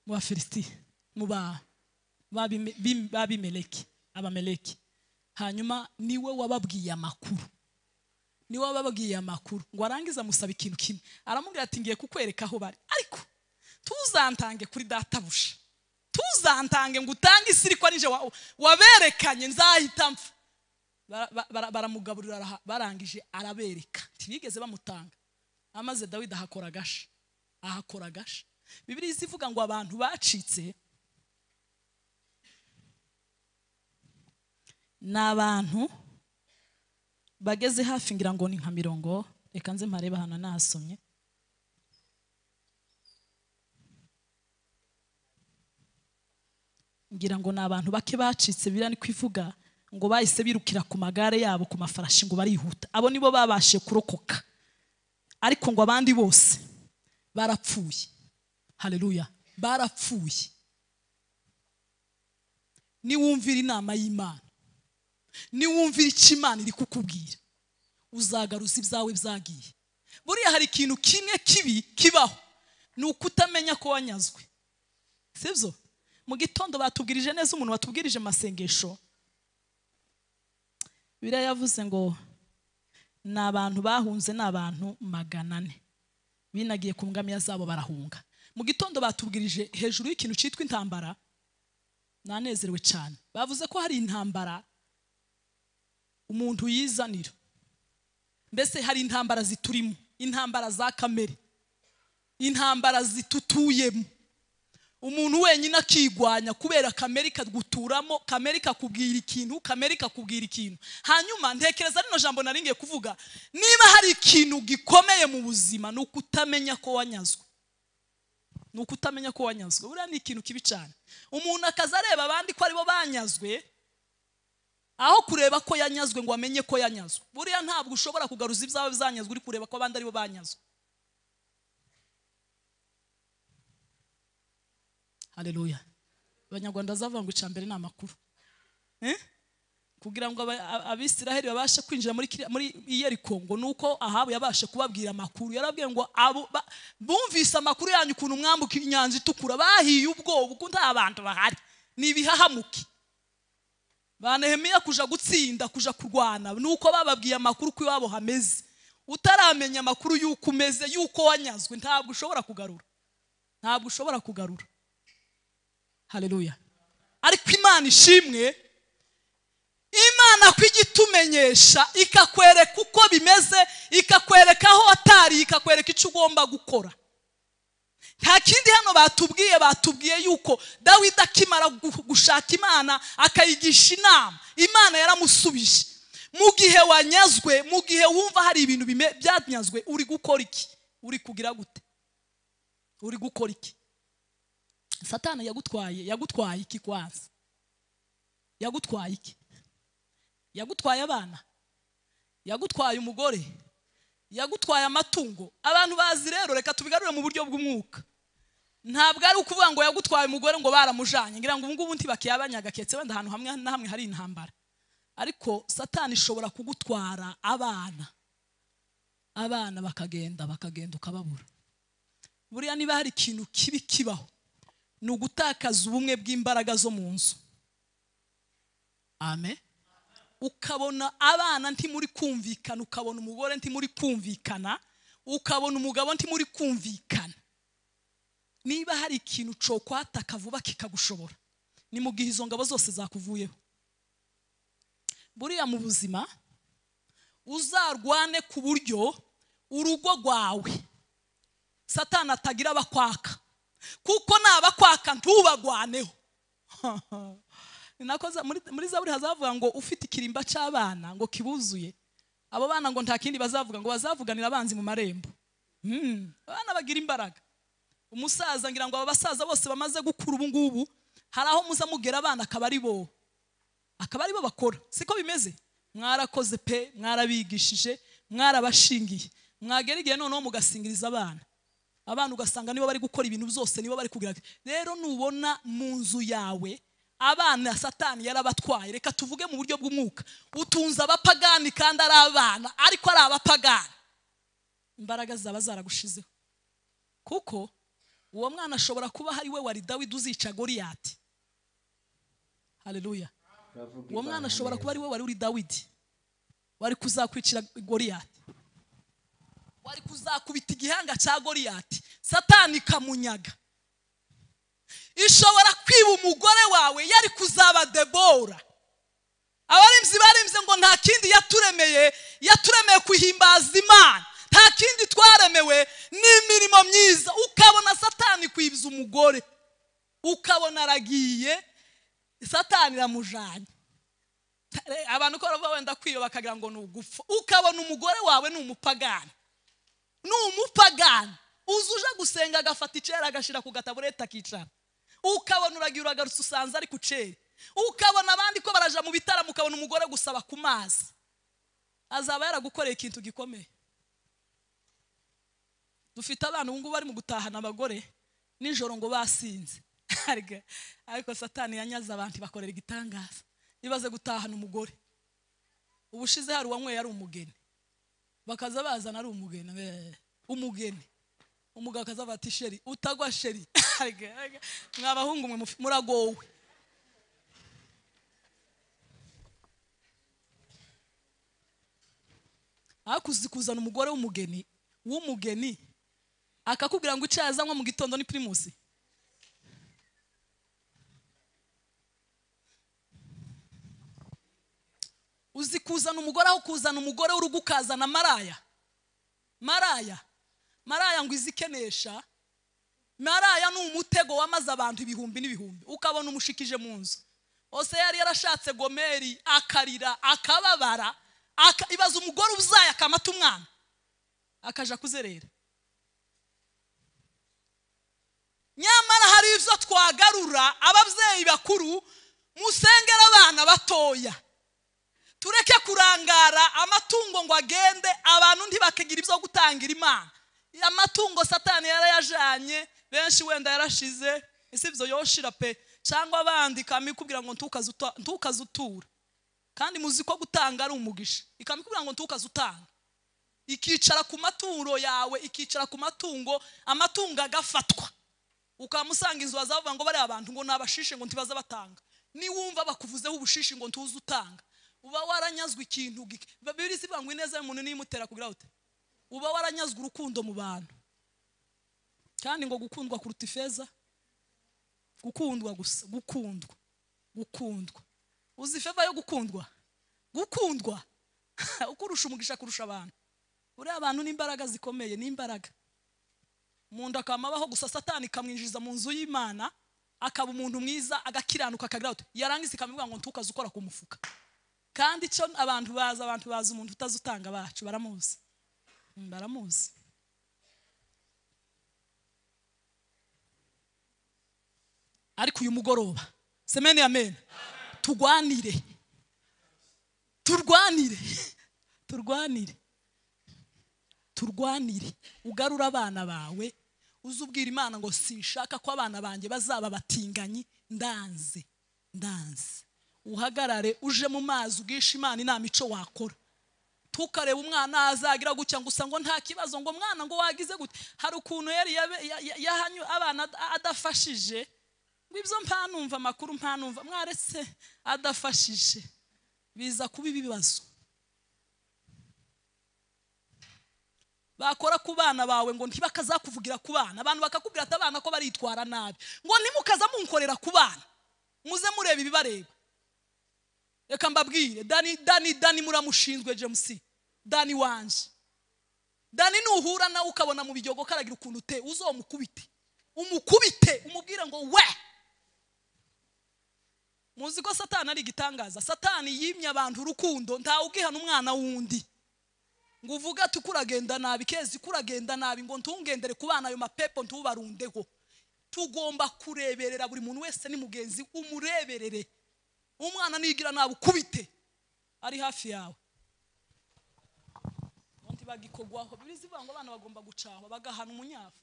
mu bafilisitiya mu ba babime- bim- babimeleki abameleki hanyuma niwe wababwiye amakuru niwe wababwiye amakuru ngo arangize amusaba ikintu kimwe aramubwira ati ngiye kukwereka aho bari ariko ntuzantange kuri databuja ntuzantange ngo utange isi ariko ari nje wa- waberekanye nzahita mpfa bara- bara- bara- baramugaburira araha- barangije arabereka ntibigeze bamutanga amaze dawidi ahakora agasha ahakora agasha bibiriya iza ivuga ngo abantu bacitse ni abantu bageze hafi ngira ngo ni nka mirongo reka nze mparebe ahantu nahasomye ngira ngo ni abantu bake bacitse biriya ni kuvuga ngo bahise birukira ku magare yabo ku mafarashi ngo barihuta abo nibo babashe kurokoka ariko ngo abandi bose barapfuye hareruya barapfuye niwumvira inama y'imana niwumvira icyo imana iri kukubwira uzagaruza ibyawe byagiye buriya hari ikintu kimwe kibi kibaho ni ukutamenya ko wanyazwe sibyo mu gitondo batubwirije neza umuntu watubwirije amasengesho biriya yavuze ngo ni abantu bahunze ni abantu magana ane binagiye ku ngamiya zabo barahunga mu gitondo batubwirije hejuru y'ikintu cyitwa intambara nanezerewe cyane bavuze ko hari intambara umuntu yizanira mbese hari intambara ziturimo intambara za kamere intambara zitutuyemo umuntu wenyine akigwanya kubera kamere ikaguturamo kamere ikakubwira ikintu kamere ikakubwira ikintu hanyuma ntekereza rino jambo nari ngiye kuvuga niba hari ikintu gikomeye mu buzima ni ukutamenya ko wanyazwe ni ukutamenya ko wanyazwe buriya ni ikintu kibi cyane umuntu akaza areba abandi ko aribo banyazwe aho kureba ko yanyazwe ngo amenye ko yanyazwe buriya ntabwo ushobora kugaruza ibyawe byanyazwe uri kureba ko abandi aribo banyazwe hareruya abanyarwanda bazavuga ngo icya mbere ni amakuru Eh? kugira ngo aba- a- abisiraheli babashe kwinjira muri kiriya- muri iyeriko ngo ni uko ahabu yabashe kubabwira amakuru yarabwiye ngo abo ba- bumvise amakuru yanyu ukuntu mwambuka inyanja itukura bahiye ubwoba kuko nta bantu bahari ni ibihahamuke ba nehemiya kuja gutsinda kuja kurwana nuko bababwiye amakuru ko iwabo hameze utaramenya amakuru y'uko umeze y'uko wanyazwe ntabwo ushobora kugarura ntabwo ushobora kugarura hareruya ariko imana ishimwe imana ko ijya itumenyesha ikakwereka uko bimeze ikakwereka aho watari ikakwereka icyo ugomba gukora nta kindi hano batubwiye batubwiye yuko dawidi akimara gu- gushaka imana akayigisha inama imana yaramusubije mu gihe wanyazwe mu gihe wumva hari ibintu bime- byanyazwe uri gukora iki uri kugira gute uri gukora iki satani yagutwaye yagutwaye iki kwanza yagutwaye iki yagutwaye abana yagutwaye umugore yagutwaye amatungo abantu bazi rero reka tubigarure mu buryo bw'umwuka ntabwo ari ukuvuga ngo yagutwaye umugore ngo baramujanye ngira ngo ubu ngubu ntibakiyabanya ketse wenda ahantu hamwe na hamwe hari intambara ariko satani ishobora kugutwara abana abana bakagenda bakagenda ukababura buriya niba hari ikintu kibi kibaho ni ugutakaza ubumwe bw'imbaraga zo mu nzu amen ukabona abana ntimuri kumvikana ukabona umugore ntimuri kumvikana ukabona umugabo ntimuri kumvikana niba hari ikintu cokwataka vuba kikagushobora ni mu gihe izo ngabo zose zakuvuyeho buriya mu buzima uzarwane ku buryo urugo rwawe satani atagira abakwaka kuko n'abakwaka ntubagwaneho ni nako za- muri- muri zaburi hazavuga ngo ufite ikirimba cy'abana ngo kibuzuye abo bana ngo nta kindi bazavuga ngo bazavuganira abanzi mu marembo Hmm, abana bagira imbaraga umusaza ngira ngo aba basaza bose bamaze gukura ubu ngubu hari aho muza mugera abana akaba ari bo akaba ari bo bakora siko bimeze mwarakoze pe mwarabigishije mwarabashingiye mwagera igihe noneho mugasingiriza abana abana ugasanga nibo bari gukora ibintu byose nibo bari kugira rero nubona mu nzu yawe abana satani yarabatwaye reka tuvuge mu buryo bw'umwuka utunze abapagani kandi ari abana ariko ari abapagani imbaraga zaba zaragushizeho kuko uwo mwana ashobora kuba ari we wari dawidi uzica goriyati haleluya uwo mwana ashobora kuba ari we wari uri dawidi wari kuzakwicira goriyati wari kuzakubita igihanga cya goriyati satani ikamunyaga ishobora kwiba umugore wawe yari kuzaba debora abarinzi barinze ngo nta kindi yaturemeye yaturemeye kuhimbaza imana nta kindi twaremewe n'imirimo myiza ukabona satani kwibza umugore ukabona aragiye satani iramujanye Re- abantu ko bava wenda kwiba bakagira ngo ni ugupfa ukabona umugore wawe ni umupagani ni umupagani uza uje gusenga agafata icera agashyira ku gataburete akicara ukabona uragira uragarutse usanze ari ku cera ukabona abandi ko baraja mu bitaramo ukabona umugore gusaba ku mazi azaba yaragukoreye ikintu gikomeye dufite abana ubu ngubu bari mu gutahana abagore nijoro ngo basinze Arega, ariko satani yanyaze abantu ibakorera igitangaza ibaze gutahana umugore ubushize hari uwanyweye ari umugeni bakaza bazana ari umugeni eh, umugeni umugabo akaza ati sheri utagwa sheri Arega, arega. mwa bahungu mwe mufi- muragowe akuzi kuzana umugore w'umugeni w'umugeni akakubwira ngo icyayi azanywa mu gitondo ni pirimusi uzi kuzana umugore aho kuzana umugore w'urugo ukazana maraya maraya maraya ngo izi ikenesha maraya ni umutego wamaze abantu ibihumbi n'ibihumbi ukabona umushikije mu nzu hose yari yarashatse gomeri akarira akababara aka, ibaza umugore uzaye akamata umwana akaja kuzerera nyamara hari ibyo twagarura ababyeyi bakuru musengera abana batoya tureke kurangara amatungo ngo agende abantu ntibakigira ibyo gutangira imana amatungo satani yarayajanye benshi wenda yarashize ese ibyo yoshira pe cyangwa abandi ikamikubwira ngo ntukaze uta- ntukaze utura kandi muzi ko gutanga ari umugisha ikamikubwira ngo ntukaze utanga ikicara ku maturo yawe ikicara ku matungo amatungo agafatwa ukamusanga inzu bazavuga ngo bariya abantu ngo nabashishe ngo ntibaza batanga niwumva bakuvuzeho ubushishi ngo ntuze utanga uba waranyazwe ikintu gike bibiri zivuga ngo ineza y'umuntu niyimutera kugira ute uba waranyazwe urukundo mu bantu kandi ngo gukundwa kuruta ifeza gukundwa gusa gukundwa gukundwa uzi feva yo gukundwa gukundwa uko urusha umugisha kurusha abantu uriya abantu ni imbaraga zikomeye ni imbaraga mu nda akamabaho gusa satani ikamwinjiza mu nzu y'imana akaba umuntu mwiza agakiranuka akagira uti yarangiza ikamubwira ngo ntukaze ukora ku mufuka kandi icyo abantu bazi abantu bazi umuntu utazutanga bacu baramuzi Mm, baramuzi ariko uyu mugoroba semeni amen turwanire turwanire turwanire turwanire ugarure abana bawe uze ubwira imana ngo sinshaka ko abana banjye bazaba batinganyi ndanze ndanze uhagarare uje mu mazi ubwishe imana inama icyo wakora tukareba umwana azagira gutya gusa ngo nta kibazo ngo mwana ngo wagize gute hari ukuntu yari yabe- ya- ya- yahanywe abana ad- adafashije ngo ibyo mpanumva amakuru mpanumva mwaretse adafashije biza kuba ibibazo bakora ku bana bawe ngo ntibakazakuvugira ku bana abantu bakakubwira ati abana ko baritwara nabi ngo ntimukaza munkorera ku bana muze mureba ibibareba reka mbabwire dani dani dani muramushinzwe james dani wanje dani nuhura nawe ukabona mu bijogo karagira ukuntu uteye uzomukubite umukubite umubwire ngo we muzi ko satani ari igitangaza satani yimye abantu urukundo ntawugihana umwana w'undi ngo uvuge ati ukuragenda nabi kezi kuragenda nabi ngo ntungendere ku bana ayo mapepo ntubarundeho tugomba kureberera buri muntu wese ni mugenzi umureberere umwana nigira nabi ukubite ari hafi yawe ubundi bagikogwaho bibiri zivuga ngo abana bagomba gucahwa bagahana umunyafu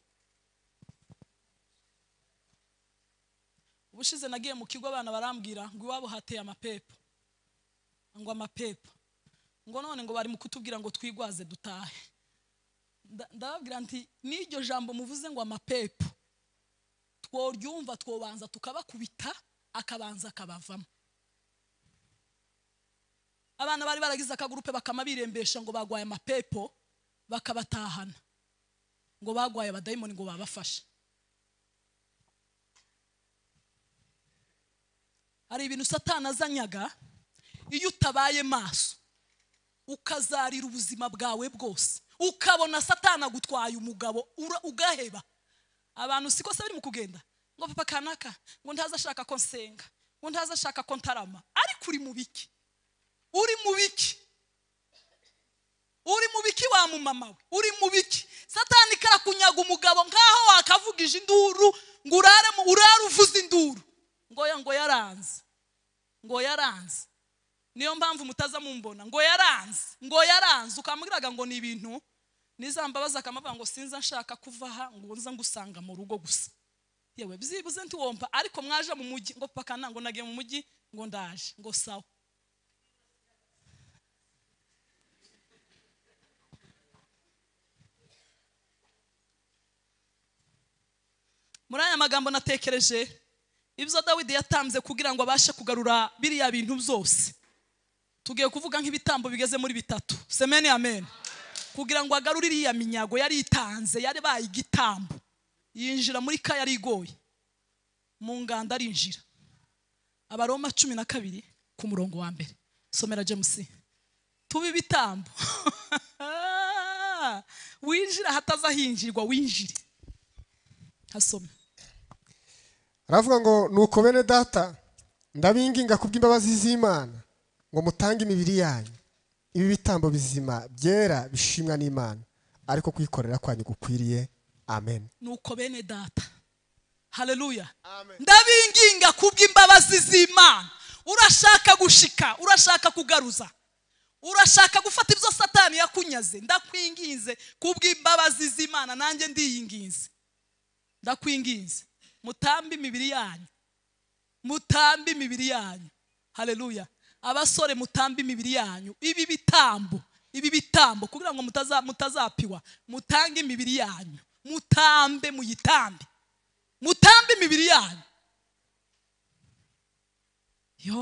ubushize nagiye mu kigo abana barambwira ngo iwabo hateye amapepo ngo amapepo ngo none ngo bari mu kutubwira ngo twigwaze dutahe Nda- ndababwira nti n'iryo jambo muvuze ngo amapepo tworyumva twobanza tukabakubita akabanza akabavamo abana bari baragize akagurupe bakama birembesha ngo bagwaye amapepo bakabatahana ngo bagwaye abadayimoni ngo babafashe hari ibintu satana azanyaga iyo utabaye maso ukazarira ubuzima bwawe bwose ukabona satana agutwaye umugabo ura- ugaheba abantu siko se biri mu kugenda ngo papa kanaka ngo ntaza ashaka ko nsenga ngo ntaza ashaka ko ntarama ariko uri mu biki uri mu biki uri mu biki wa mumama we uri mu biki satani karakunyaga umugabo nkaho wakavugije induru ngo urare mu- urare uvuze induru ngo ya- ngo yaranze ngo yaranze niyo mpamvu mutaza mumbona ngo yaranze ngo yaranze ukamubwiraga ngo ni ibintu nizambabaza akamuvuga ngo sinza nshaka kuva aha ngo nza ngusanga mu rugo gusa yewe byibuze ntiwompa ariko mwaje mu mujyi ngo paka nta ngo nagiye mu mujyi ngo ndaje ngo sawa muri aya magambo natekereje ibyo dawidi yatanze kugira ngo abashe kugarura biriya bintu byose tugiye kuvuga nk'ibitambo bigeze muri bitatu semeni amen kugira ngo agarure iriya minyago yari itanze yari baye igitambo yinjira muri ka yari igoye mu nganda arinjira abaroma cumi na kabiri ku murongo wa mbere somera james tuba ibitambo winjira hataza hinjirwa winjire hasome aravuga ngo nuko bene data ndabinginga kubw'imbabazi z'imana ngo mutange imibiri yanyu ibi bitambo bizima byera bishimwa n'imana ariko kwikorera kwanyu gukwiriye amen nuko bene data haleluya ndabinginga kubw'imbabazi z'imana urashaka gushika urashaka kugaruza urashaka gufata ibyo satani yakunyaze ndakwinginze kubw'imbabazi z'imana nanjye ndiyinginze ndakwinginze mutambe imibiri yanyu mutambe imibiri yanyu haleluya abasore mutambe imibiri yanyu ibi bitambo ibi bitambo kugira ngo mutaza- mutazapiwa mutange imibiri yanyu mutambe muyitambe mutambe imibiri yanyu yo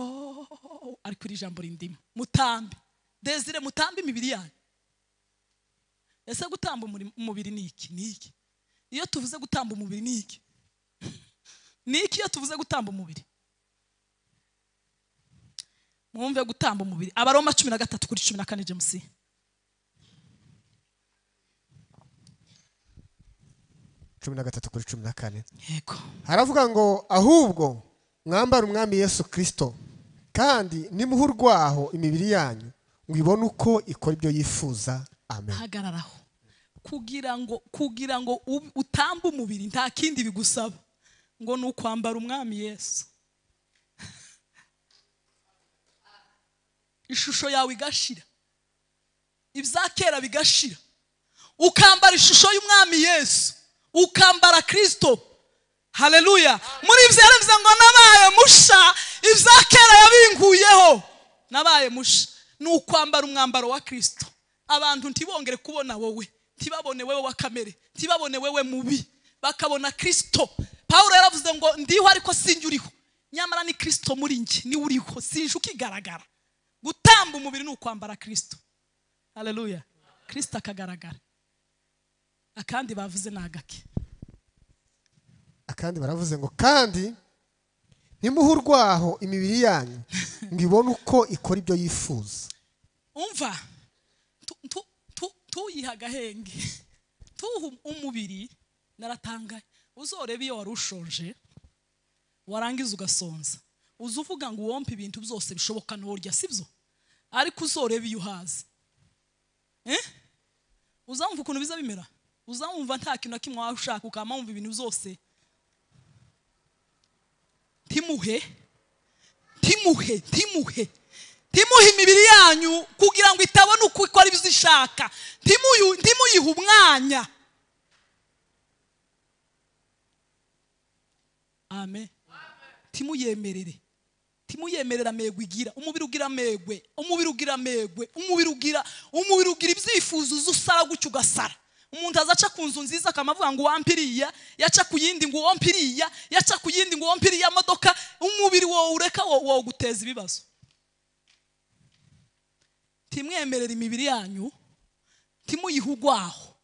ariko iri jambo rindimo mutambe desire mutambe imibiri yanyu ese gutamba umuri- umubiri ni iki ni iki iyo tuvuze gutamba umubiri ni iki ni iki iyo tuvuze gutamba umubiri mwumve gutamba umubiri abaroma cumi na gatatu kuri cumi na kane james cumi na gatatu kuri cumi na kane yego haravuga ngo ahubwo mwambare umwami yesu kirisito kandi nimuhe urwaho imibiri yanyu ngo ibone uko ikora ibyo yifuza amen hagararaho kugira ngo kugira ngo ub- utambe umubiri nta kindi bigusaba ngo ni ukwambara umwami yesu ishusho yawe igashira ibya kera bigashira ukambara ishusho y'umwami yesu ukambara kirisito hareruya muri ibyo yaravuze ngo nabaye musha ibya kera yabinguyeho nabaye musha ni ukwambara umwambaro wa kirisito abantu ntibongere kubona wowe ntibabone wowe wa kamere ntibabone wowe mubi bakabona kirisito paul yaravuze ngo ndiho ariko sinjye uriho nyamara ni kirisito muri njye niwe uriho sinjye ukigaragara gutamba umubiri ni ukwambara kirisito hareruya kirisito akagaragara akandi bavuze ni agake akandi baravuze ngo kandi nimuhe urwaho imibiri yanyu ngo ibone uko ikora ibyo yifuza umva tu- tu- tu- tuyihe agahenge tuhe umubiri naratangaye uzorebe iyo wari ushonje warangiza ugasonza uza uvuga ngo uwompe ibintu byose bishoboka ntorya sibyo ariko uzorebe iyo uhaze Eh? uzamva ukuntu biza bimera uzamwumva nta kintu na kimwe waba ushaka ukaba wumva ibintu byose ntimuhe ntimuhe ntimuhe ntimuhe imibiri yanyu kugira ngo itabona uko ikora ibyo ishaka Ntimuyu- ntimuyihe umwanya amen ntimuyemerere ntimuyemerere amego igira umubiri ugira amegwe umubiri ugira amegwe umubiri ugira umubiri ugira ibyifuzo uza usara gutya ugasara umuntu azaca ku nzu nziza akaba avuga ngo uwampe iriya yaca ku yindi ngo uwompe iriya yaca ku yindi ngo uwompe iriya modoka umubiri wowe ureka wo- woguteza ibibazo ntimwemerere imibiri yanyu ntimuyihe urwaho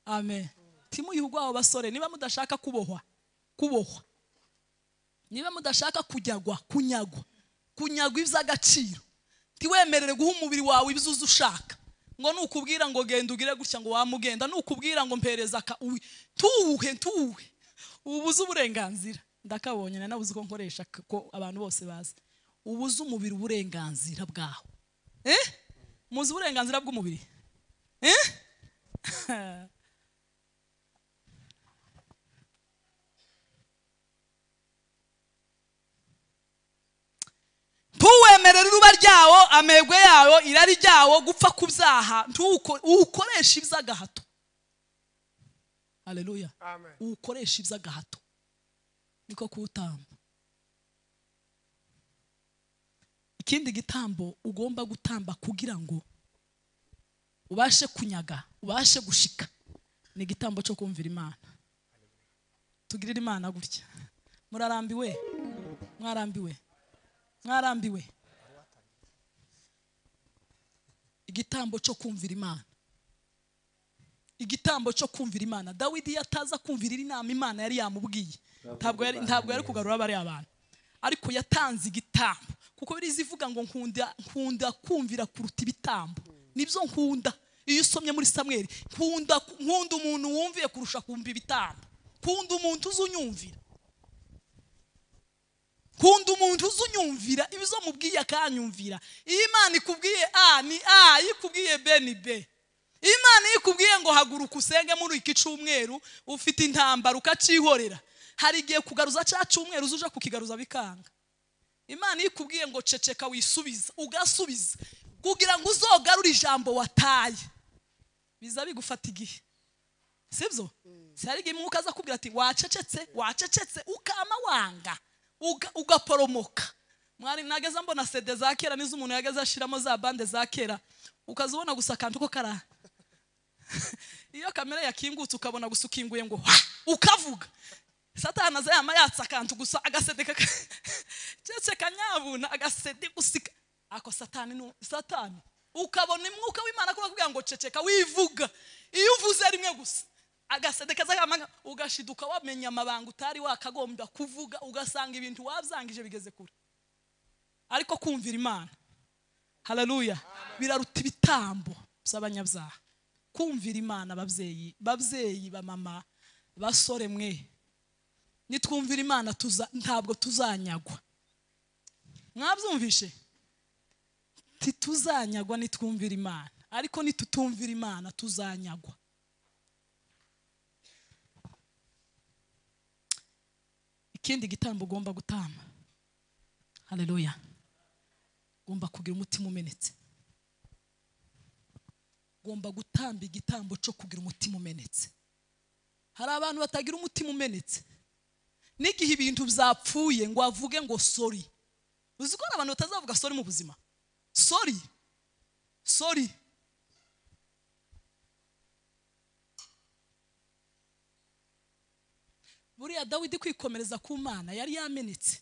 amen ntimuyihe urwaho basore niba mudashaka kubohwa kubohwa niba mudashaka kujyagwa kunyagwa kunyagwa iby'agaciro ntiwemerere guha umubiri wawe ibzuzi ushaka ngo nukubwira ngo genda ugire gutya ngo wamugenda nukubwira ngo mpereza aka uwi tuwuhe tuwuhe ubuze uburenganzira ndakabonye na nabuze uko nkoresha k- ko abantu bose bazi ubuze umubiri uburenganzira bwawo eh muzi uburenganzira bw'umubiri eh ntuwemerere uruba ryawo amegwe yawo irari ryawo gupfa ku byaha ntuko- uwukoreshe iby'agahato hareruya uwukoreshe iby'agahato niko kuwutamba ikindi gitambo ugomba gutamba kugira ngo ubashe kunyaga ubashe gushika ni igitambo cyo kumvira imana tugirire imana gutya murarambiwe mwarambiwe mwarambiwe igitambo cyo kumvira imana igitambo cyo kumvira imana dawidi iyo ataza kumvirira inama imana yari yamubwiye ntabwo yari ntabwo yari kugarura bariya bantu ariko yatanze igitambo kuko biriya ivuga ngo nkunda nkunda kumvira kuruta ibitambo nibyo nkunda iyo usomye muri samweri nkunda nkunda umuntu wumviye kurusha kumva ibitambo nkunda umuntu uzi unyumvira kunda umuntu uzi unyumvira ibizo mubwiye akanyumvira iyo imana ikubwiye a ni a iyo ikubwiye b ni b Iyo imana iyo ikubwiye ngo haguruka usenge muri iki cyumweru ufite intambara ukacihorera hari igihe kugaruza cya cyumweru uza uje kukigaruza bikanga imana iyo ikubwiye ngo ceceka wisubiza ugasubiza kugira ngo uzogarure ijambo wataye biza bigufata igihe sibyo si hari igihe umwuka aza akubwira ati wacecetse wacecetse ukama wanga uga- ugaporomoka mwari nageze mbona sede za kera n'izo umuntu yageze ashiramo za bande za kera ukaza ubona gusa akantu ko kara iyo kamera yakingutse ukabona gusa ukinguye ngo ha! ukavuga satana aza yama yatsa akantu gusa agasede kaka cece kanyabuna agasede gusika ako satani nu satani ukabona umwuka w'imana kuba kugira ngo ceceka wivuga iyo uvuze rimwe gusa agasede kaza kamanga ugashiduka wamenya amabanga utari wakagombye kuvuga ugasanga ibintu wabyangije bigeze kure ariko kumvira imana haleluya biraruta ibitambo by'abanyabyaha kumvira imana ababyeyi babyeyi bamama basore mwe nitwumvira imana tuza ntabwo tuzanyagwa mwabyumvishe tituzanyagwa nitwumvira imana ariko nitutumvira imana tuzanyagwa kindi gitaramo ugomba gutama haleluya ugomba kugira umutima umenetse ugomba gutamba igitambo cyo kugira umutima umenetse hari abantu batagira umutima umenetse n'igihe ibintu byapfuye ngo avuge ngo sori uzi ko hari abantu batazavuga sori mu buzima sori sori buriya dawidi kwikomereza ku mana yari yamenetse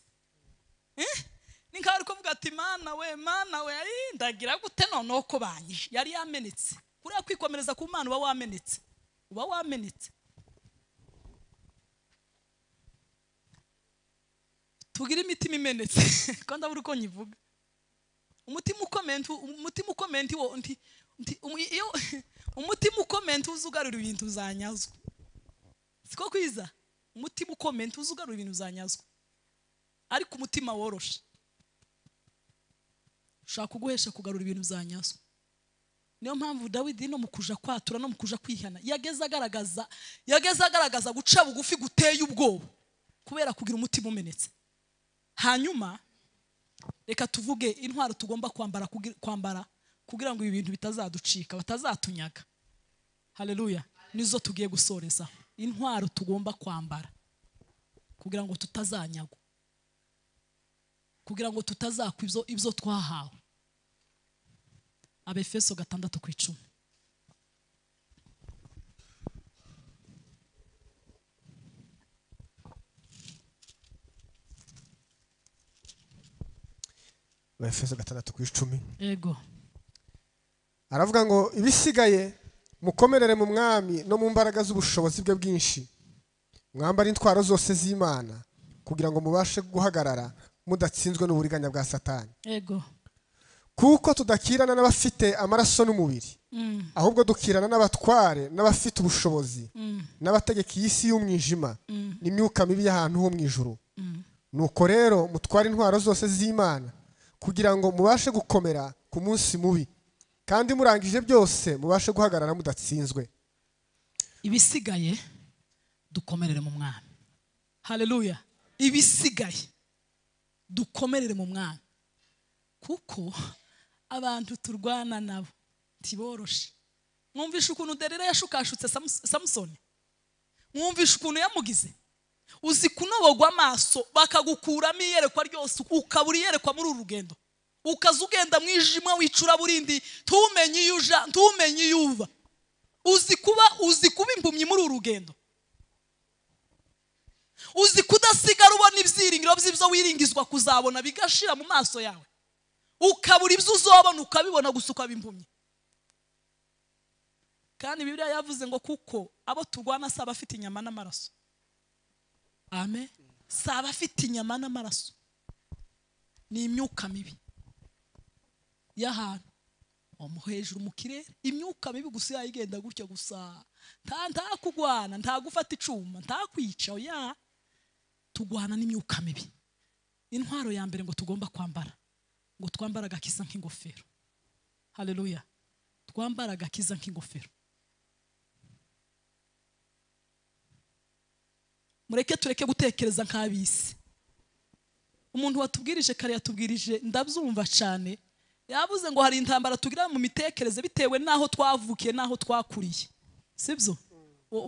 Eh? ni nkaho ari kuvuga ati mana we mana we ayi, ndagira gute noneho ko banyishe yari yamenetse kuriya kwikomereza ku mana uba wamenetse uba wamenetse tugire imitima imenetse ko ndabura uko nyivuga umutima ukomeye ntu- umutima ukomeye ntiwo- nti- nti- umu- iyo umutima ukomeye ntuzi ugarura ibintu uzanyazwa siko kwiza umutima ukomeye ntuzi ugarura ibintu uzanyazwa ariko umutima woroshe ushaka kuguhesha kugarura ibintu uzanyazwa niyo mpamvu dawidi no mu kuja kwatura no mu kuja kwihana yageze agaragaza yageze agaragaza guca bugufi guteye ubwoba kubera kugira umutima umenetse hanyuma reka tuvuge intwaro tugomba kwambara kugira- kwambara kugira ngo ibi bintu bitazaducika batazatunyaga haleluya nizo tugiye gusoreza intwaro tugomba kwambara kugira ngo tutazanyagwa kugira ngo tutazakwa ibyo, ibyo twahawe abefeso gatandatu ku icumi efeso gatandatu ku icumi ego aravuga ngo ibisigaye mukomerere mu mwami no mu mbaraga z'ubushobozi bwe bwinshi mwambare intwaro zose z'imana kugira ngo mubashe guhagarara mudatsinzwe n'uburiganya bwa satani ego kuko tudakirana n'abafite amaraso n'umubiri ahubwo dukirana n'abatware n'abafite ubushobozi n'abategeka iyi si y'umwijima n'imyuka mibi y'ahantu ho mu ijuru nuko rero mutware intwaro zose z'imana kugira ngo mubashe gukomera ku munsi mubi kandi murangije byose mubashe guhagarara mudatsinzwe ibisigaye dukomerere mu mwami haleluya ibisigaye dukomerere mu mwami kuko abantu turwana nabo ntiboroshe mwumvishe ukuntu derera yashukashutse Samus- samusoni mwumvishe ukuntu yamugize uzi kunobogwa amaso bakagukuramo iyerekwa ryose ukaba iyerekwa muri uru rugendo ukaza ugenda mu ijima wicura burindi ntumenye iyo uja ntumenye iyo uva uzi kuba uzi kuba impumyi muri uru rugendo uzi kudasigara ubona ibyiringiro by'ibyo wiringizwa kuzabona bigashira mu maso yawe ukabura ibyo uzobona ukabibona gusa ukaba impumyi kandi bibiliya yavuze ngo kuko abo turwana si abafite inyama n'amaraso amen si abafite inyama n'amaraso ni imyuka mibi y'ahantu omo hejuru mu kirere imyuka mibi gusa yayigenda gutya gusa nta nta kugwana nta gufata icuma nta kwica oya tugwana n'imyuka mibi intwaro ya mbere ngo tugomba kwambara ngo twambare agakiza nk'ingofero haleluya twambare agakiza nk'ingofero mureke tureke gutekereza nk'ab'isi umuntu watubwirije kare yatubwirije ndabyumva cyane yavuze ngo hari intambara tugira mu mitekerereze bitewe n'aho twavukiye n'aho twakuriye sibyo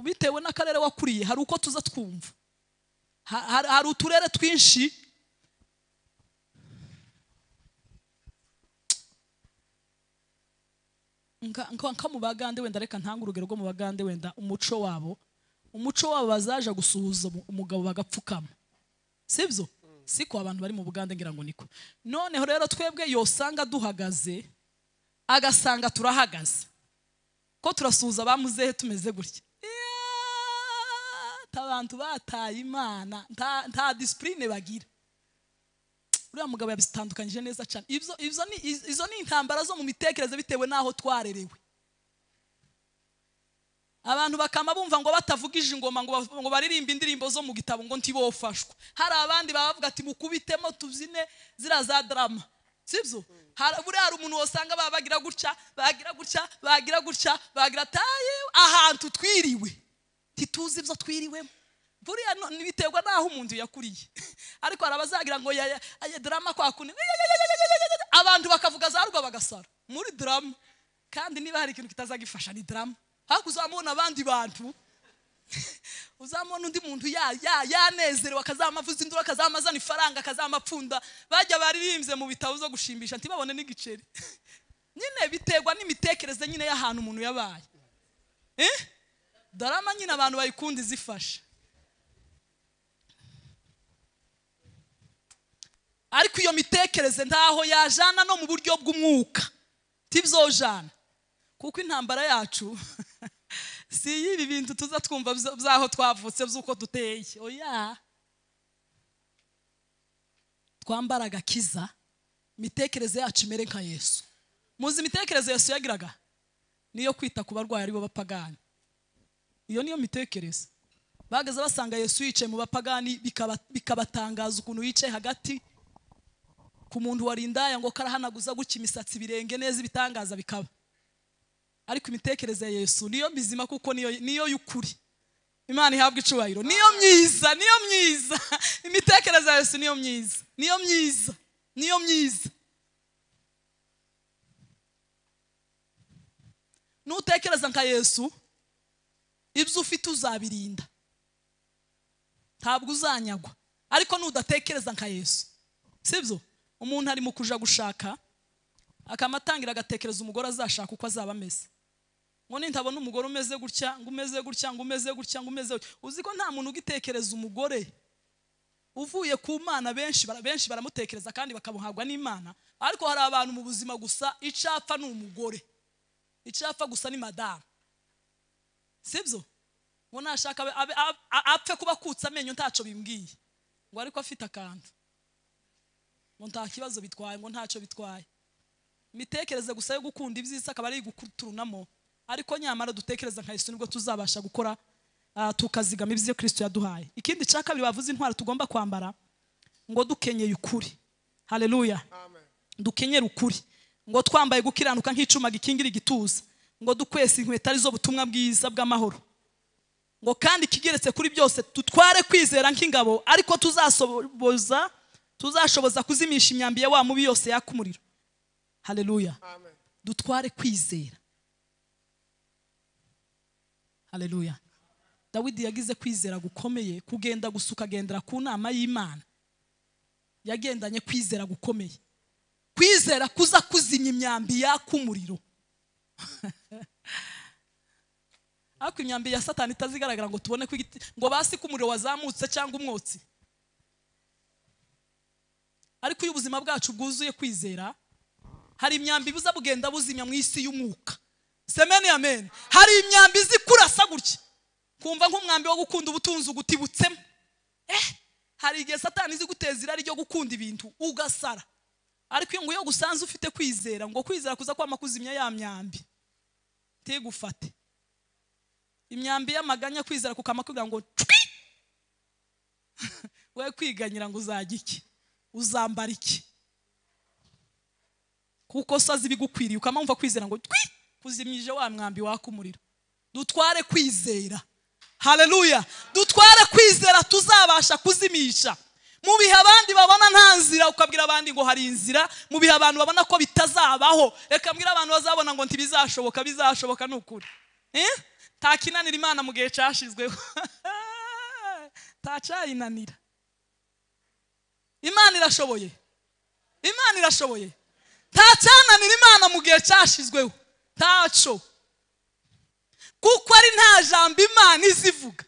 bitewe n'akarere wakuriye hari uko tuza twumva Ha- hari- hari uturere twinshi Nka- nka nka mu bagande wenda reka ntanga urugero rwo mu bagande wenda umuco wabo umuco wabo bazaja gusuhuza umu- umugabo bagapfukama sibyo siko abantu bari mu bugande ngira ngo niko noneho rero twebwe yosanga duhagaze agasanga turahagaze ko turasuhuza abamuzehe tumeze gutya Iyaaa, nta bantu bataye imana nta- nta disipurine bagira uriya mugabo yabitandukanyije neza cyane Ibyo- ibyo ni- iz- izo ni intambara zo mu mitekerereze bitewe n'aho twarerewe abantu bakama bumva ngo batavugije ingoma ngo ba- ngo baririmbe indirimbo zo mu gitabo ngo ntibofashwe hari abandi bavuga ati mukubitemo tubyine ziriya za darama sibyo Hari- buriya hari umuntu wasanga baba bagira gutya bagira gutya bagira gutya bagira ati "Ah, yewe, ahantu twiriwe ntituzi ibyo twiriwemo buriya no- biterwa n'aho umuntu yakuriye ariko hari abazagira ngo ya- ya- ya- drama kwa kune abantu bakavuga za rwa bagasara muri drama kandi niba hari ikintu kitazagifasha ni drama ariko uzamubona abandi bantu uzamubona undi muntu ya- ya- yanezerewe akazama avuza induru akazama azana ifaranga akazama apfunda bajya baririmbye mu bitabo zo gushimisha ntibabone n'igiceri nyine biterwa n'imitekerereze nyine y'ahantu umuntu yabaye Eh? darama nyine abantu bayikunda izifasha ariko iyo mitekerereze ntaho yajana no mu buryo bw'umwuka tibzojana kuko intambara yacu si y'ibi bintu tuza twumva bza- byaho twavutse by'uko duteye oya twambara agakiza imitekerereze yacu imere nka yesu muzi imitekerereze yesu yagiraga niyo kwita ku barwayi aribo bapagani iyo niyo mitekerereze bagaze basanga yesu yicaye mu bapagani bikaba- bikabatangaza ukuntu yicaye hagati ku muntu warindaya ngo karahanaguza gutya imisatsi birenge neza ibitangaza bikaba ariko imitekerereze ya yesu niyo mizima kuko niyo niyo y'ukuri imana ihabwa icubahiro niyo myiza niyo myiza imitekerereze ya yesu niyo myiza niyo myiza niyo myiza nutekereza nka yesu ibyo ufite uzabirinda ntabwo uzanyagwa ariko nudatekereza nka yesu sibyo umuntu arimo kuja gushaka akamatangira agatekereza umugore azashaka uko azaba ameze ngo nintabona umugore umeze gutya ngo umeze gutya ngo umeze gutya ngo umeze gutya uzi ko nta muntu ugitekereza umugore uvuye ku mana benshi bara- benshi baramutekereza kandi bakamuhabwa n'imana ariko hari abantu mu buzima gusa icapfa ni umugore icapfa gusa ni madamu sibyo ngo nashaka abe- abe- a- a- apfe kuba akutse amenyo ntacyo bimbwiye ngo ariko afite akantu ngo nta kibazo bitwaye ngo ntacyo bitwaye imitekerereze gusa yo gukunda ibyiza akaba ari gukuturunamo ariko nyamara dutekereza nka yesu nibwo tuzabasha gukora ah, tukazigama ibyo kirisito yaduhaye ikindi cya kabiri bavuze intwaro tugomba kwambara ngo dukenyeye ukuri haleluya dukenyere ukuri ngo twambaye gukiranuka nk'icuma gikingira igituza ngo dukwese inkweto arizo butumwa bwiza bw'amahoro ngo kandi ikigeretse kuri byose tutware kwizera nk'ingabo ariko tuzasoboza tuzashoboza kuzimisha imyambi ya wa mubi yose yaka umuriro haleluya dutware kwizera haleluya dawidi yagize kwizera gukomeye kugenda gusa ukagendera ku nama y'imana yagendanye kwizera gukomeye kwizera kuza kuzimya imyambi yaka umuriro ariko imyambi ya satani itazigaragara ngo tubone ko igiti ngo basi ko umuriro wazamutse cyangwa umwotsi ariko iyo ubuzima bwacu bwuzuye kwizera hari imyambi buza bugenda buzimya mu isi y'umwuka semeni amen hari imyambi izi kurasa gutya kumva nk'umwambi wo gukunda ubutunzi ugutibutsemo eh hari igihe satani izi guteza irari ryo gukunda ibintu ugasara ariko iyo nguyo gusanze ufite kwizera ngo kwizera kuza kwama kuzimya ya myambi ntigufate imyambi y'amaganya kwizera kukama kugira ngo cwi we kwiganyira ngo uzajya iki uzambara iki kuko so azi ibigukwiriye ukama wumva kwizera ngo twi kuzimije wa mwambi waka umuriro dutware kwizera haleluya dutware kwizera tuzabasha kuzimisha mu bihe abandi babona nta nzira ukabwira abandi ngo hari inzira mu bihe abantu babona ko bitazabaho reka mbwira abantu bazabona ngo ntibizashoboka bizashoboka ni ukuri Eh? nta kinanira imana mu gihe cyashizweho ntacyayinanira imana irashoboye imana irashoboye nta cyananira imana mu gihe cyashyizweho ntaco kuko ari nta jambo imana izivuga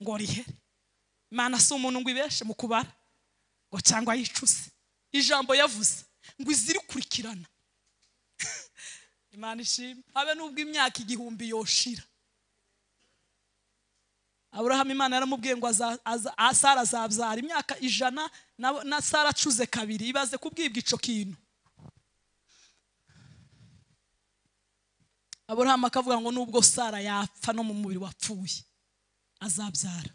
ngo rihere imana si umuntu ngo ibeshe mu kubara ngo cyangwa yicuze ijambo yavuze ngo izirikurikirana imana ishimwe habe n'ubwo imyaka igihumbi yoshira aburahamu imana yaramubwiye ngo aza- aza- ah, sara azabyara imyaka ijana na- na sara acuze kabiri ibaze kubwibwa ico kintu aburahamu akavuga ngo nubwo sara yapfa no mu mubiri wapfuye azabyara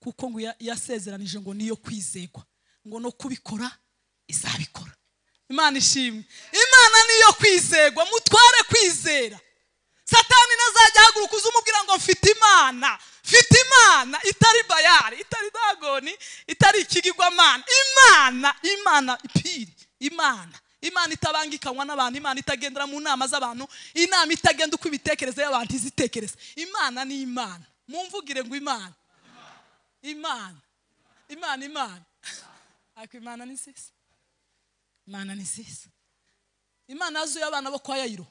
kuko ngo ya- yasezeranije ngo niyo kwizegwa ngo no kubikora izabikora imana ishimwe imana niyo kwizegwa mutware kwizera satani ntazajya ugahaguruka uze umubwira ngo mfite imana mfite imana itari bayari itari dagoni itari ikigirwamana imana imana ipiri imana imana itabanga ikanywa n'abantu imana itagendera mu nama z'abantu inama itagenda uko ibitekerezo y'abantu izitekereza imana ni imana mumvugire ngo imana imana imana imana ariko imana ni nziza imana ni nziza imana yazuye abana bo kwa yayiro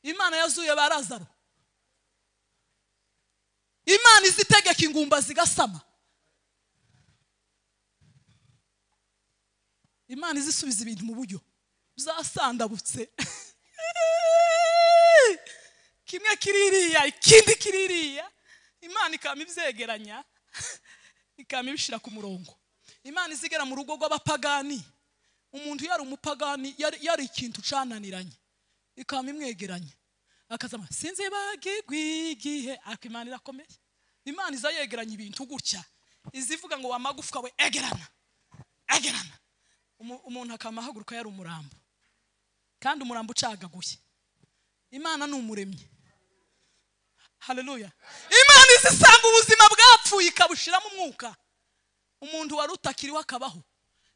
imana yazuye ba razaro imana izi itegeka ingumba zigasama imana izisubiza ibintu mu buryo zasandabutse kimwe kiririya ikindi kiririya imana ikaba ibyegeranya ikaba ibishyira ku murongo imana izigera mu rugo rw'abapagani umuntu yari umupagani yari yari ikintu ucananiranye ikaba imwegeranya akazama sinzi bagirwa igihe ariko imana irakomeye imana iza yegeranya ibintu gutya izivuga ngo wamagufwa we egerana egerana Umu- umuntu akaba ahaguruka yari umurambo kandi umurambo ucagaguye imana ni umuremyi haleluya imana izisanga ubuzima bwapfuye ikabushiramo umwuka umuntu wari utakiriho akabaho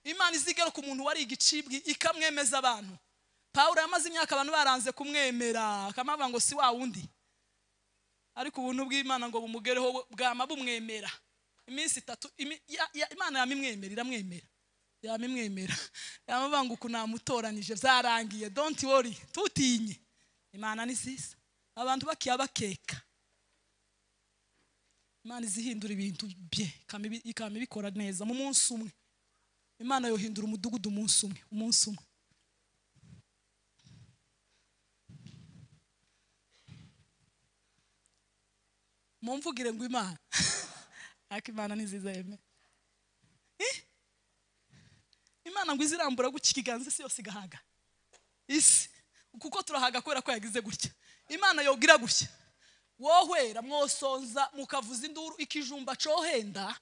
imana izigaruka umuntu wari igicibwi ikamwemeza abantu pawulo yamaze imyaka abantu baranze kumwemera akamubaga ngo si wa wundi ariko ubuntu bw'imana ngo bumugereho bwama bumwemera iminsi itatu imi- ya- ya- imana yamimwemera iramwemera yamimwemera yamubwira ngo uku namutoranije byarangiye don't worry tutinye imana ni nziza abantu bakiya bakeka imana izihindura ibintu bye ikama ibi- ikama ibikora neza mu munsi umwe imana yohindura umudugudu umunsi umwe umunsi umwe mumvugire ngo imana ariko imana ni nziza yemeye imana ngo izirambura gutya ikiganza isi yose igahaga isi kuko turahaga kubera ko yagize gutya imana yogira gutya wohwera mwosonza mukavuza induru ikijumba cohenda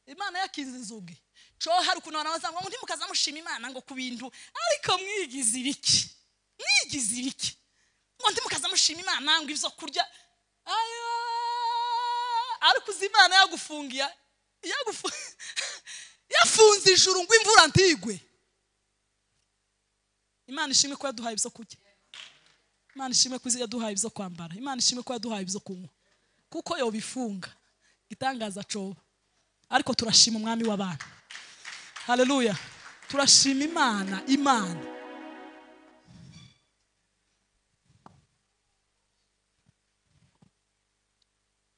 imana yakinze inzugi cohari ukuntu abantu bazanga ngo ntimukaza mushima imana ngo ku bintu ariko mwigize ibiki mwigize ibiki ngo ntimukaza mushima imana ngo ibyo kurya ayo ariko uzi imana yagufungiye yagufu- yafunze ijuru ngo imvura ntigwe imana ishimwe ko yaduhaye ibyo kurya imana ishimwe ko yaduhaye ibyo kwambara imana ishimwe ko yaduhaye ibyo kunywa kuko yobifunga itangaza coba ariko turashima umwami w'abantu haleluya turashima imana imana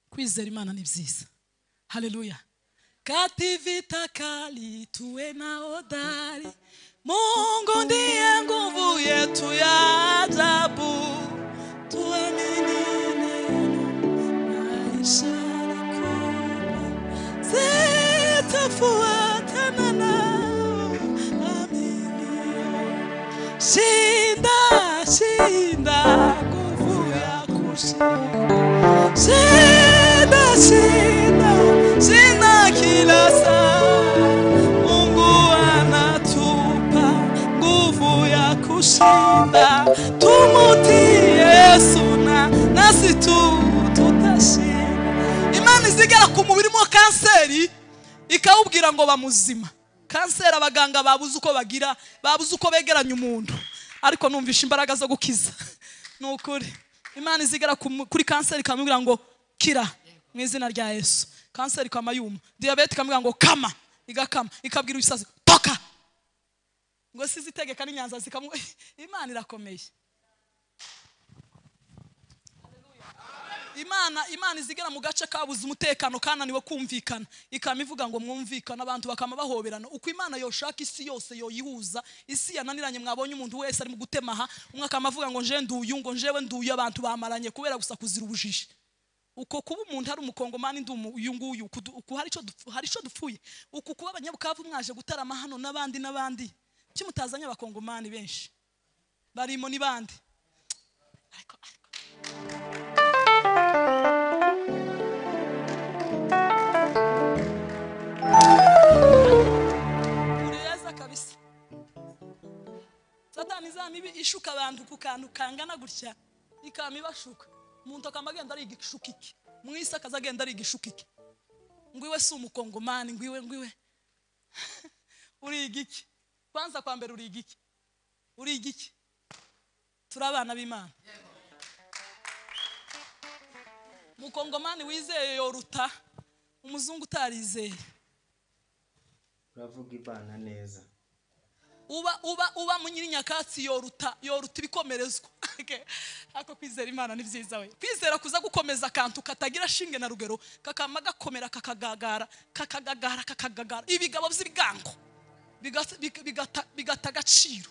kwizera imana ni byiza haleluya kativita kali tuwe na hodari mungu ndiye nguvu yetu ya ajabu tuamini neno na ishara kubwa zitafuatana nao amini shinda shinda nguvu ya kushinda Shida, shida, shida kila saa. Mungu anatupa nguvu ya kushinda. Tumutii Yesu na nasi tu tutashinda. Imana izigera ku mubiri mo kanseri ikawubwira ngo bamuzima. Kanseri abaganga babuze uko bagira, babuze uko begeranya umuntu. Ariko numvisha imbaraga zo gukiza. Ni ukuri. imana izigera ku mu- kuri kanseri ikamubwira ngo kira mu izina rya yesu kanseri ikama yuma diyabete ikamubwira ngo kama igakama ikabwira ibisazi toka ngo si izitegeka n'inyanza zikamu imana irakomeye imana imana izigera mu gace kabuze umutekano kananiwe kumvikana ikaba ivuga ngo mwumvikane abantu bakama bahoberana uko imana yoshaka isi yose yoyihuza isi yananiranye mwabonye umuntu wese arimo gutemaha umwe akaba avuga ngo nje nduyu ngo njewe nduyu abantu bamaranye kubera gusa kuzira ubujiji uko kuba umuntu ari umukongomani ndi umu- uyu nguyu kudu- uku hari ico dupfu- hari icyo dupfuye uku kuba abanyabukavu mwaje gutarama hano n'abandi n'abandi kuki mutazanye abakongomani benshi barimo ni bande ariko ariko ureza kabisa satani izama ibi ishuka abantu ku kantu kangana gutya ikaba ibashuka umuntu akaba agenda ariga igishukike mu isi akaza agenda ariga igishukike ngo iwe si umukongomani ngo iwe ngo iwe uriga iki kwanza kwa mbere uriga iki uriga iki turi abana b'imana umukongomani wizeye yoruta umuzungu utarizeye uravuga ibana neza uba uba uba mu nyirinyakatsi yoruta yoruta ibikomerezwa Okay. ako kwizera imana ni byiza we kwizera kuza gukomeza akantu katagira shinge na rugero kakama gakomera kakagagara kakagagara kakagagara ibigabo by'ibigango bigata- biga- bigata- bigata agaciro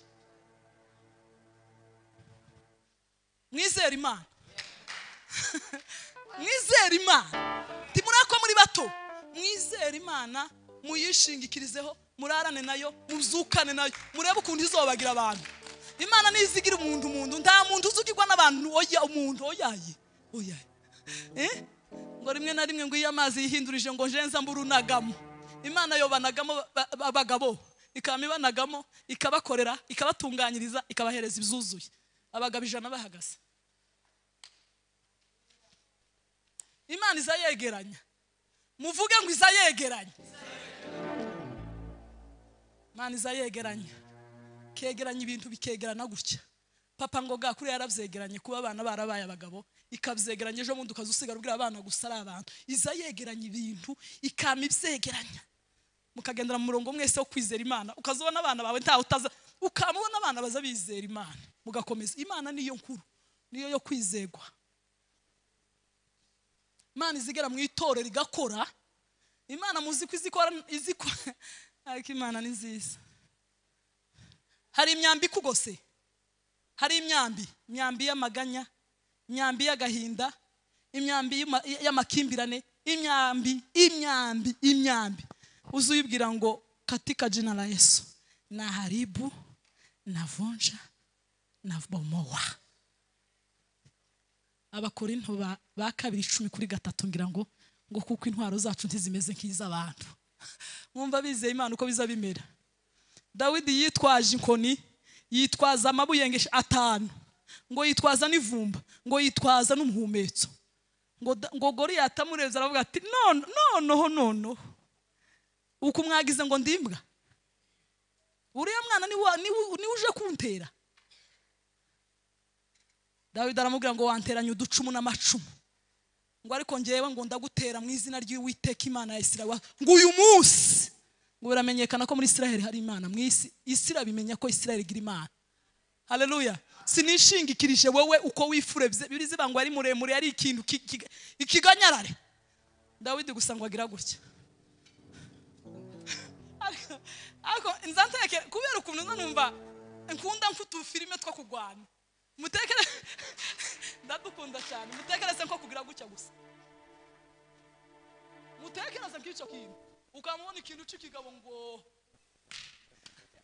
mwizera imana mwizera imana ntimuri ako muri bato mwizera imana muyishingikirizeho murarane nayo muzukane nayo murebe ukuntu izobagira abantu imana ntizigira umuntu umuntu nta muntu uzugirwa n'abantu oya umuntu oyaye oyaye Eh? ngo rimwe na rimwe ngo iyo amazi yihindurije ngo njenza mburunagamo imana yobanagamo ba- ba- abagabo ikaba ibanagamo ikabakorera ikabatunganyiriza ikabahereza ibyuzuye abagabo ijana bahagaze imana iza yegeranya muvuge ngo iza yegeranya imana iza yegeranya kegeranya ibintu bikegerana gutya papa ngo ga kuriya yarabyegeranye kuba abana barabaye abagabo ikabyegeranya ejo bundi ukaza usigara ubwira abana gusa ari abantu iza yegeranya ibintu ikama ibyegeranya mukagendera mu murongo mwese wo kwizera imana ukaza ubona abana bawe ntawe utaza ukaba ubona abana baza bizera imana mugakomeza imana niyo nkuru niyo yo kwizegwa imana izigera mu itorero igakora imana muzi ko izikora izikora ariko imana ni nziza hari imyambi ikugose hari imyambi imyambi y'amaganya imyambi y'agahinda imyambi y'ama- y'amakimbirane imyambi imyambi imyambi uzi uyibwira ngo katika jina la yesu na haribu na vunja na bomowa abakorinto ba, ba kabiri icumi kuri gatatu ngira ngo ngo kuko intwaro zacu ntizimeze nk'iz'abantu mwumva bizeye imana uko biza bimera dawidi yitwaje inkoni yitwaza amabuye ngo esh- atanu ngo yitwaza n'ivumba ngo yitwaza n'umuhumetso ngo da- ngo goriyati amurebye aravuga ati none noneho noneho uku mwagize ngo ndimbwa uriya mwana ni wa- ni we- ni we uje kuntera dawidi aramubwira ngo wanteranye uducumu n'amacumu ngo ariko ngewe ngo ndagutera mu izina ry'uwiteka imana ya isirawa ngo uyu munsi ngo biramenyekana ko muri isiraheli hari imana mu isi isi irabimenya ko isiraheli igira imana haleluya sinishingikirije wowe uko wifure biriziba ngo ari muremure ari ikintu ki- ki- ikiganyarare dawidi gusa ngo agira gutya ariko ariko nzanteke kubera ukuntu nanumva nkunda mfite ufilime two kurwana mutekere ndadukunda cyane mutekereze ko kugira gutya gusa mutekereze nk'icyo kintu ukamubona ikintu cy'ikigabo ngo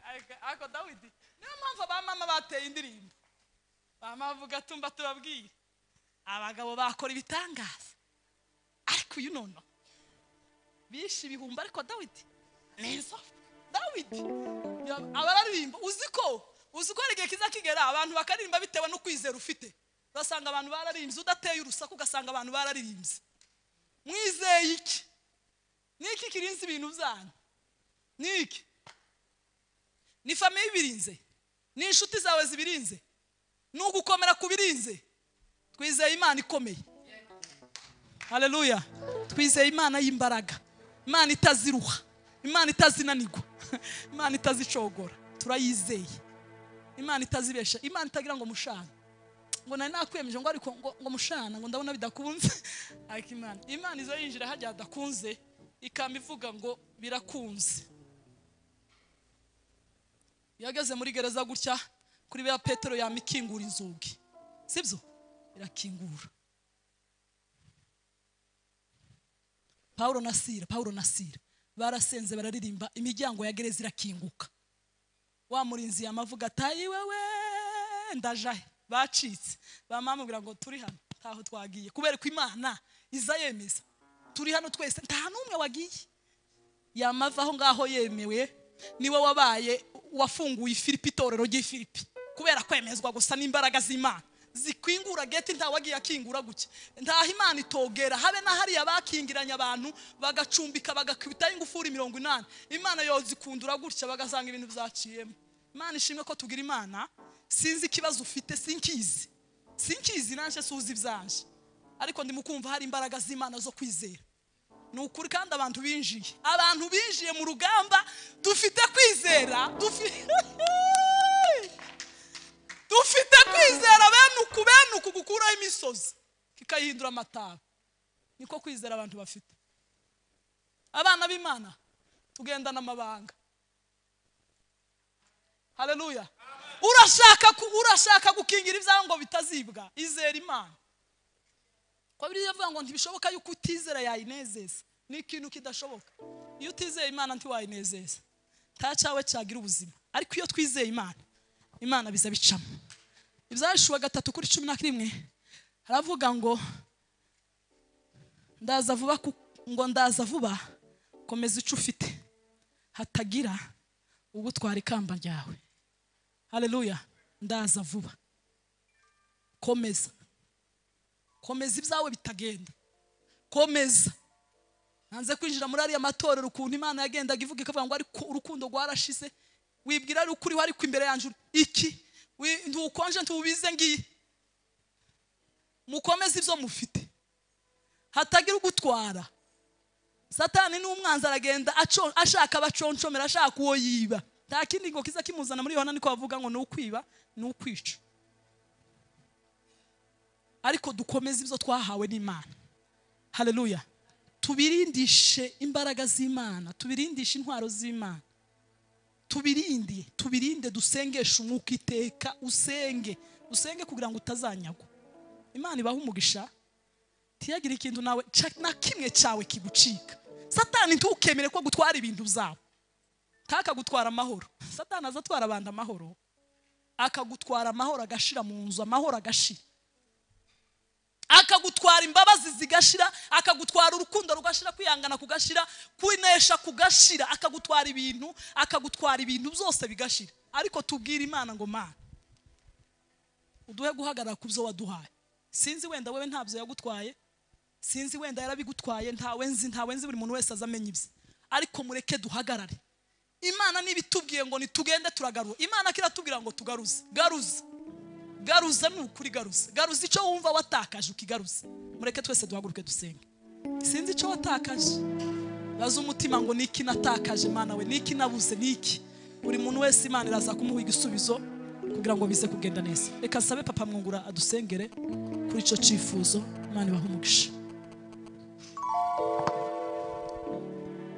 Ariko- ariko dawidi niyo mpamvu ba mama bateye indirimbo ba mama bavuga tumba turabwire abagabo bakora ibitangaza ariko uyu nono bishe ibihumbi ariko dawidi neza dawidi Ya- abararimba uzi ko uzi ko hari igihe kiza kigera abantu bakaririmba bitewe no kwizera ufite ugasanga abantu bararimbye udateye urusaku ugasanga abantu bararirimbye mwizeye iki niki kirinze ibintu byanyu niki ni famiye ibirinze ni inshuti zawe zibirinze ni ugukomera ku birinze twizeye imana ikomeye haleluya twizeye imana y'imbaraga imana itaziruha imana itazinanirwa imana itazicogora turayizeye imana itazibesha imana itagira ngo mushana ngo nari nakwemeje ngo ariko ngo, ngo mushana ngo ndabona bidakunze ariko imana imana iza yinjira hajya hadakunze ikamba ivuga ngo birakunze iyo ageze muri gereza gutya kuri biriya petero yama ikingura inzugi sibyo irakingura Pawulo na Sira Pawulo na Sira barasenze bararirimba imiryango ya gereza irakinguka wa murinzi yamavuga atayi wewe ndaje ahe?" bacitse bamamubwira ngo turi hano ntaho twagiye kubera ko imana iza yemeza turi hano twese nta n'umwe wagiye yamava aho ngaho yemewe niwe wabaye wafunguye ifilipi itorero ry'ifilipi kubera kwemezwa gusa n'imbaraga z'imana zikwingura geti ntawagiye akingura gutya ntaho imana itogera habe na hariya bakingiranye abantu bagacumbika bagakubitaho ingufuri mirongo inani imana yozikundura gutya bagasanga ibintu byaciyemo imana ishimwe ko tugira imana sinzi ikibazo ufite sinkizi sinkizi nanjye suzi ibyaje ariko ndimukumva hari imbaraga z'imana zo kwizera ni ukuri kandi abantu binjiye abantu binjiye mu rugamba dufite kwizera dufi- dufite kwizera bene uku bene uku gukuraho imisozi kikayihindura amataba niko kwizera abantu bafite abana b'imana tugendana amabanga haleluya urashaka ku- urashaka gukingira ibyawe ngo bitazibwa izera imana ko biriya bivuga ngo ntibishoboka yuko utizera yayinezeza ni ikintu kidashoboka iyo utizeye imana ntiwayinezeza nta cyawe cyagira ubuzima ariko iyo twizeye imana imana biza bicamo ibyashuwa gatatu kuri cumi na rimwe haravuga ngo ndaza vuba ku- ngo ndaza vuba komeza icyo ufite hatagira ugutwara ikamba ryawe hareruya ndaza vuba komeza komeza ibyawe bitagenda komeza nanze kwinjira muri ariya matorero ukuntu imana yagendaga ivuga ikavuga ngo ariko urukundo rwarashize wibwira ari ukuriho ariko imbere yanjye uri iki Wi- ntukonje ntubize ngiye mukomeze ibyo mufite hatagira ugutwara satani ni umwanzi aragenda aco- ashaka abaconshomera ashaka uwo yiba nta kindi ngo kiza kimuzana muri yohana niko bavuga ngo ni ukwiba ni ukwica ariko dukomeze ibyo twahawe n'imana hareruya tubirindishe imbaraga z'imana tubirindishe intwaro z'imana tubirinde tubirinde dusengeshe umwuka iteka usenge usenge kugira ngo utazanyagwa imana ibaha umugisha ntiyagire ikintu nawe ca- na kimwe cyawe kigucika satani ntukemere ko gutwara ibintu byawe ntakagutwara amahoro satani aza atwara abantu amahoro akagutwara amahoro agashira mu nzu amahoro agashira akagutwara imbabazi zigashira akagutwara urukundo rugashira kwihangana kugashira kwinesha kugashira akagutwara ibintu akagutwara ibintu byose bigashira ariko tubwire imana ngo mana uduhe guhagarara ku byo waduhaye sinzi wenda wewe ntabyo yagutwaye sinzi wenda yarabigutwaye ntawe nzi ntawe nzi buri muntu wese aza amenya ibye ariko mureke duhagarare imana niba itubwiye ngo nitugende turagarura imana kiratubwira ngo tugaruze garuze garuza ni ukuri garuza garuza icyo wumva watakaje ukigaruza mureke twese duhaguruke dusenge sinzi icyo watakaje baza umutima ngo ni iki natakaje imana we ni iki nabuze ni iki buri muntu wese imana iraza kumuha igisubizo kugira ngo bize kugenda neza reka sabe papa mwungura adusengere kuri icyo cyifuzo imana ibaha umugisha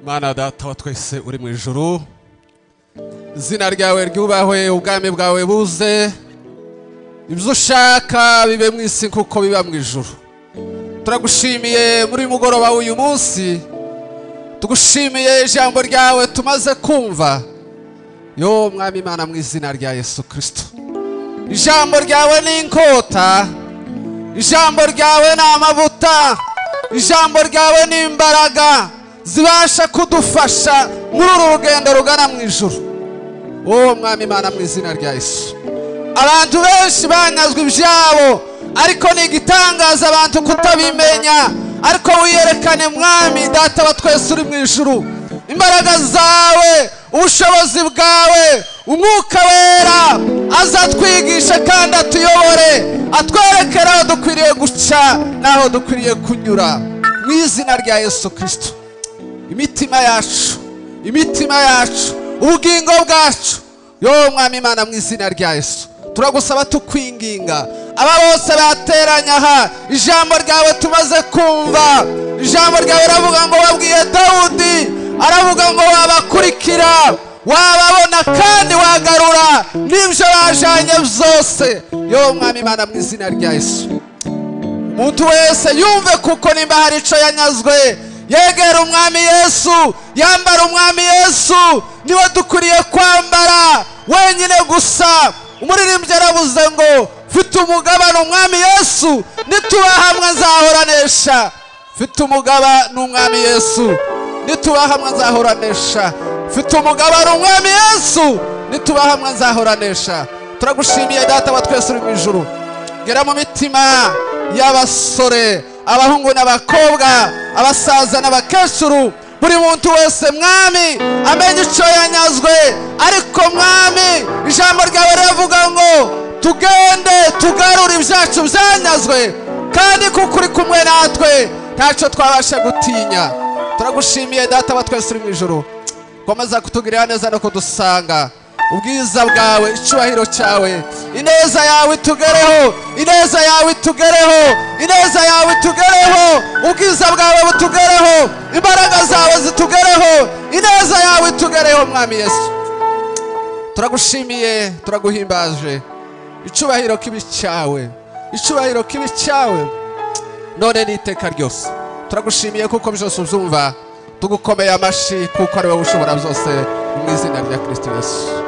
mana data wa twese uri mu ijuru izina ryawe ryubahwe ubwami bwawe buze ibyo ushaka bibe mu isi kuko biba mu ijuru turagushimiye muri uyu mugoroba w'uyu munsi tugushimiye ijambo ryawe tumaze kumva yo mwami imana mu izina rya yesu kirisito ijambo ryawe ni inkota ijambo ryawe ni amavuta ijambo ryawe ni imbaraga zibasha kudufasha muri uru rugendo rugana mu ijuru wowe mwami imana mu izina rya yesu abantu benshi banyazwe ibyabo ariko ni igitangaza abantu kutabimenya ariko wiyerekane mwami data wa twese uri mu ijuru imbaraga zawe ubushobozi bwawe umwuka wera azatwigisha kandi atuyobore atwerekere aho dukwiriye guca n'aho dukwiriye kunyura mu izina rya yesu kirisito imitima yacu imitima yacu ubugingo bwacu yo mwami imana mu izina rya yesu turagusaba tukwinginga aba bose bateranya aha ijambo ryawe tumaze kumva ijambo ryawe ravuga ngo wabwiye dawudi aravuga ngo wabakurikira wababona kandi wagarura n'ibyo bajanye byose yo mwami imana mu izina rya yesu umuntu wese yumve kuko nimba hari icyo yanyazwe yegera umwami yesu yambara umwami yesu niwe dukwiriye kwambara wenyine gusa umuririmbyi arabuze ngo mfite umugabane umwami yesu nituba hamwe nzahoranesha mfite umugabane umwami yesu nituba hamwe nzahoranesha mfite umugabane umwami yesu nituba hamwe nzahoranesha turagushimiye data wa twese uri mu ijuru bigera mu mitima y'abasore abahungu n'abakobwa abasaza n'abakecuru buri muntu wese mwami amenye icyo yanyazwe ariko mwami ijambo ryawe riravuga ngo tugende tugarure ibyacu byanyazwe kandi kuko uri kumwe natwe ntacyo twabasha gutinya turagushimiye data wa twese uri mu ijoro komeza kutugirira neza no kudusanga ubwiza bwawe icyubahiro cyawe ineza yawe itugereho ineza yawe itugereho ineza yawe itugereho ubwiza bwawe butugereho imbaraga zawe zitugereho ineza yawe itugereho mwami yesu turagushimiye turaguhimbaje icyubahiro kibi cyawe icyubahiro kibi cyawe none n'iteka ryose turagushimiye kuko byose ubyumva tugukomeye amashyi kuko ari wowe ushobora byose mu izina rya kirisiti yesu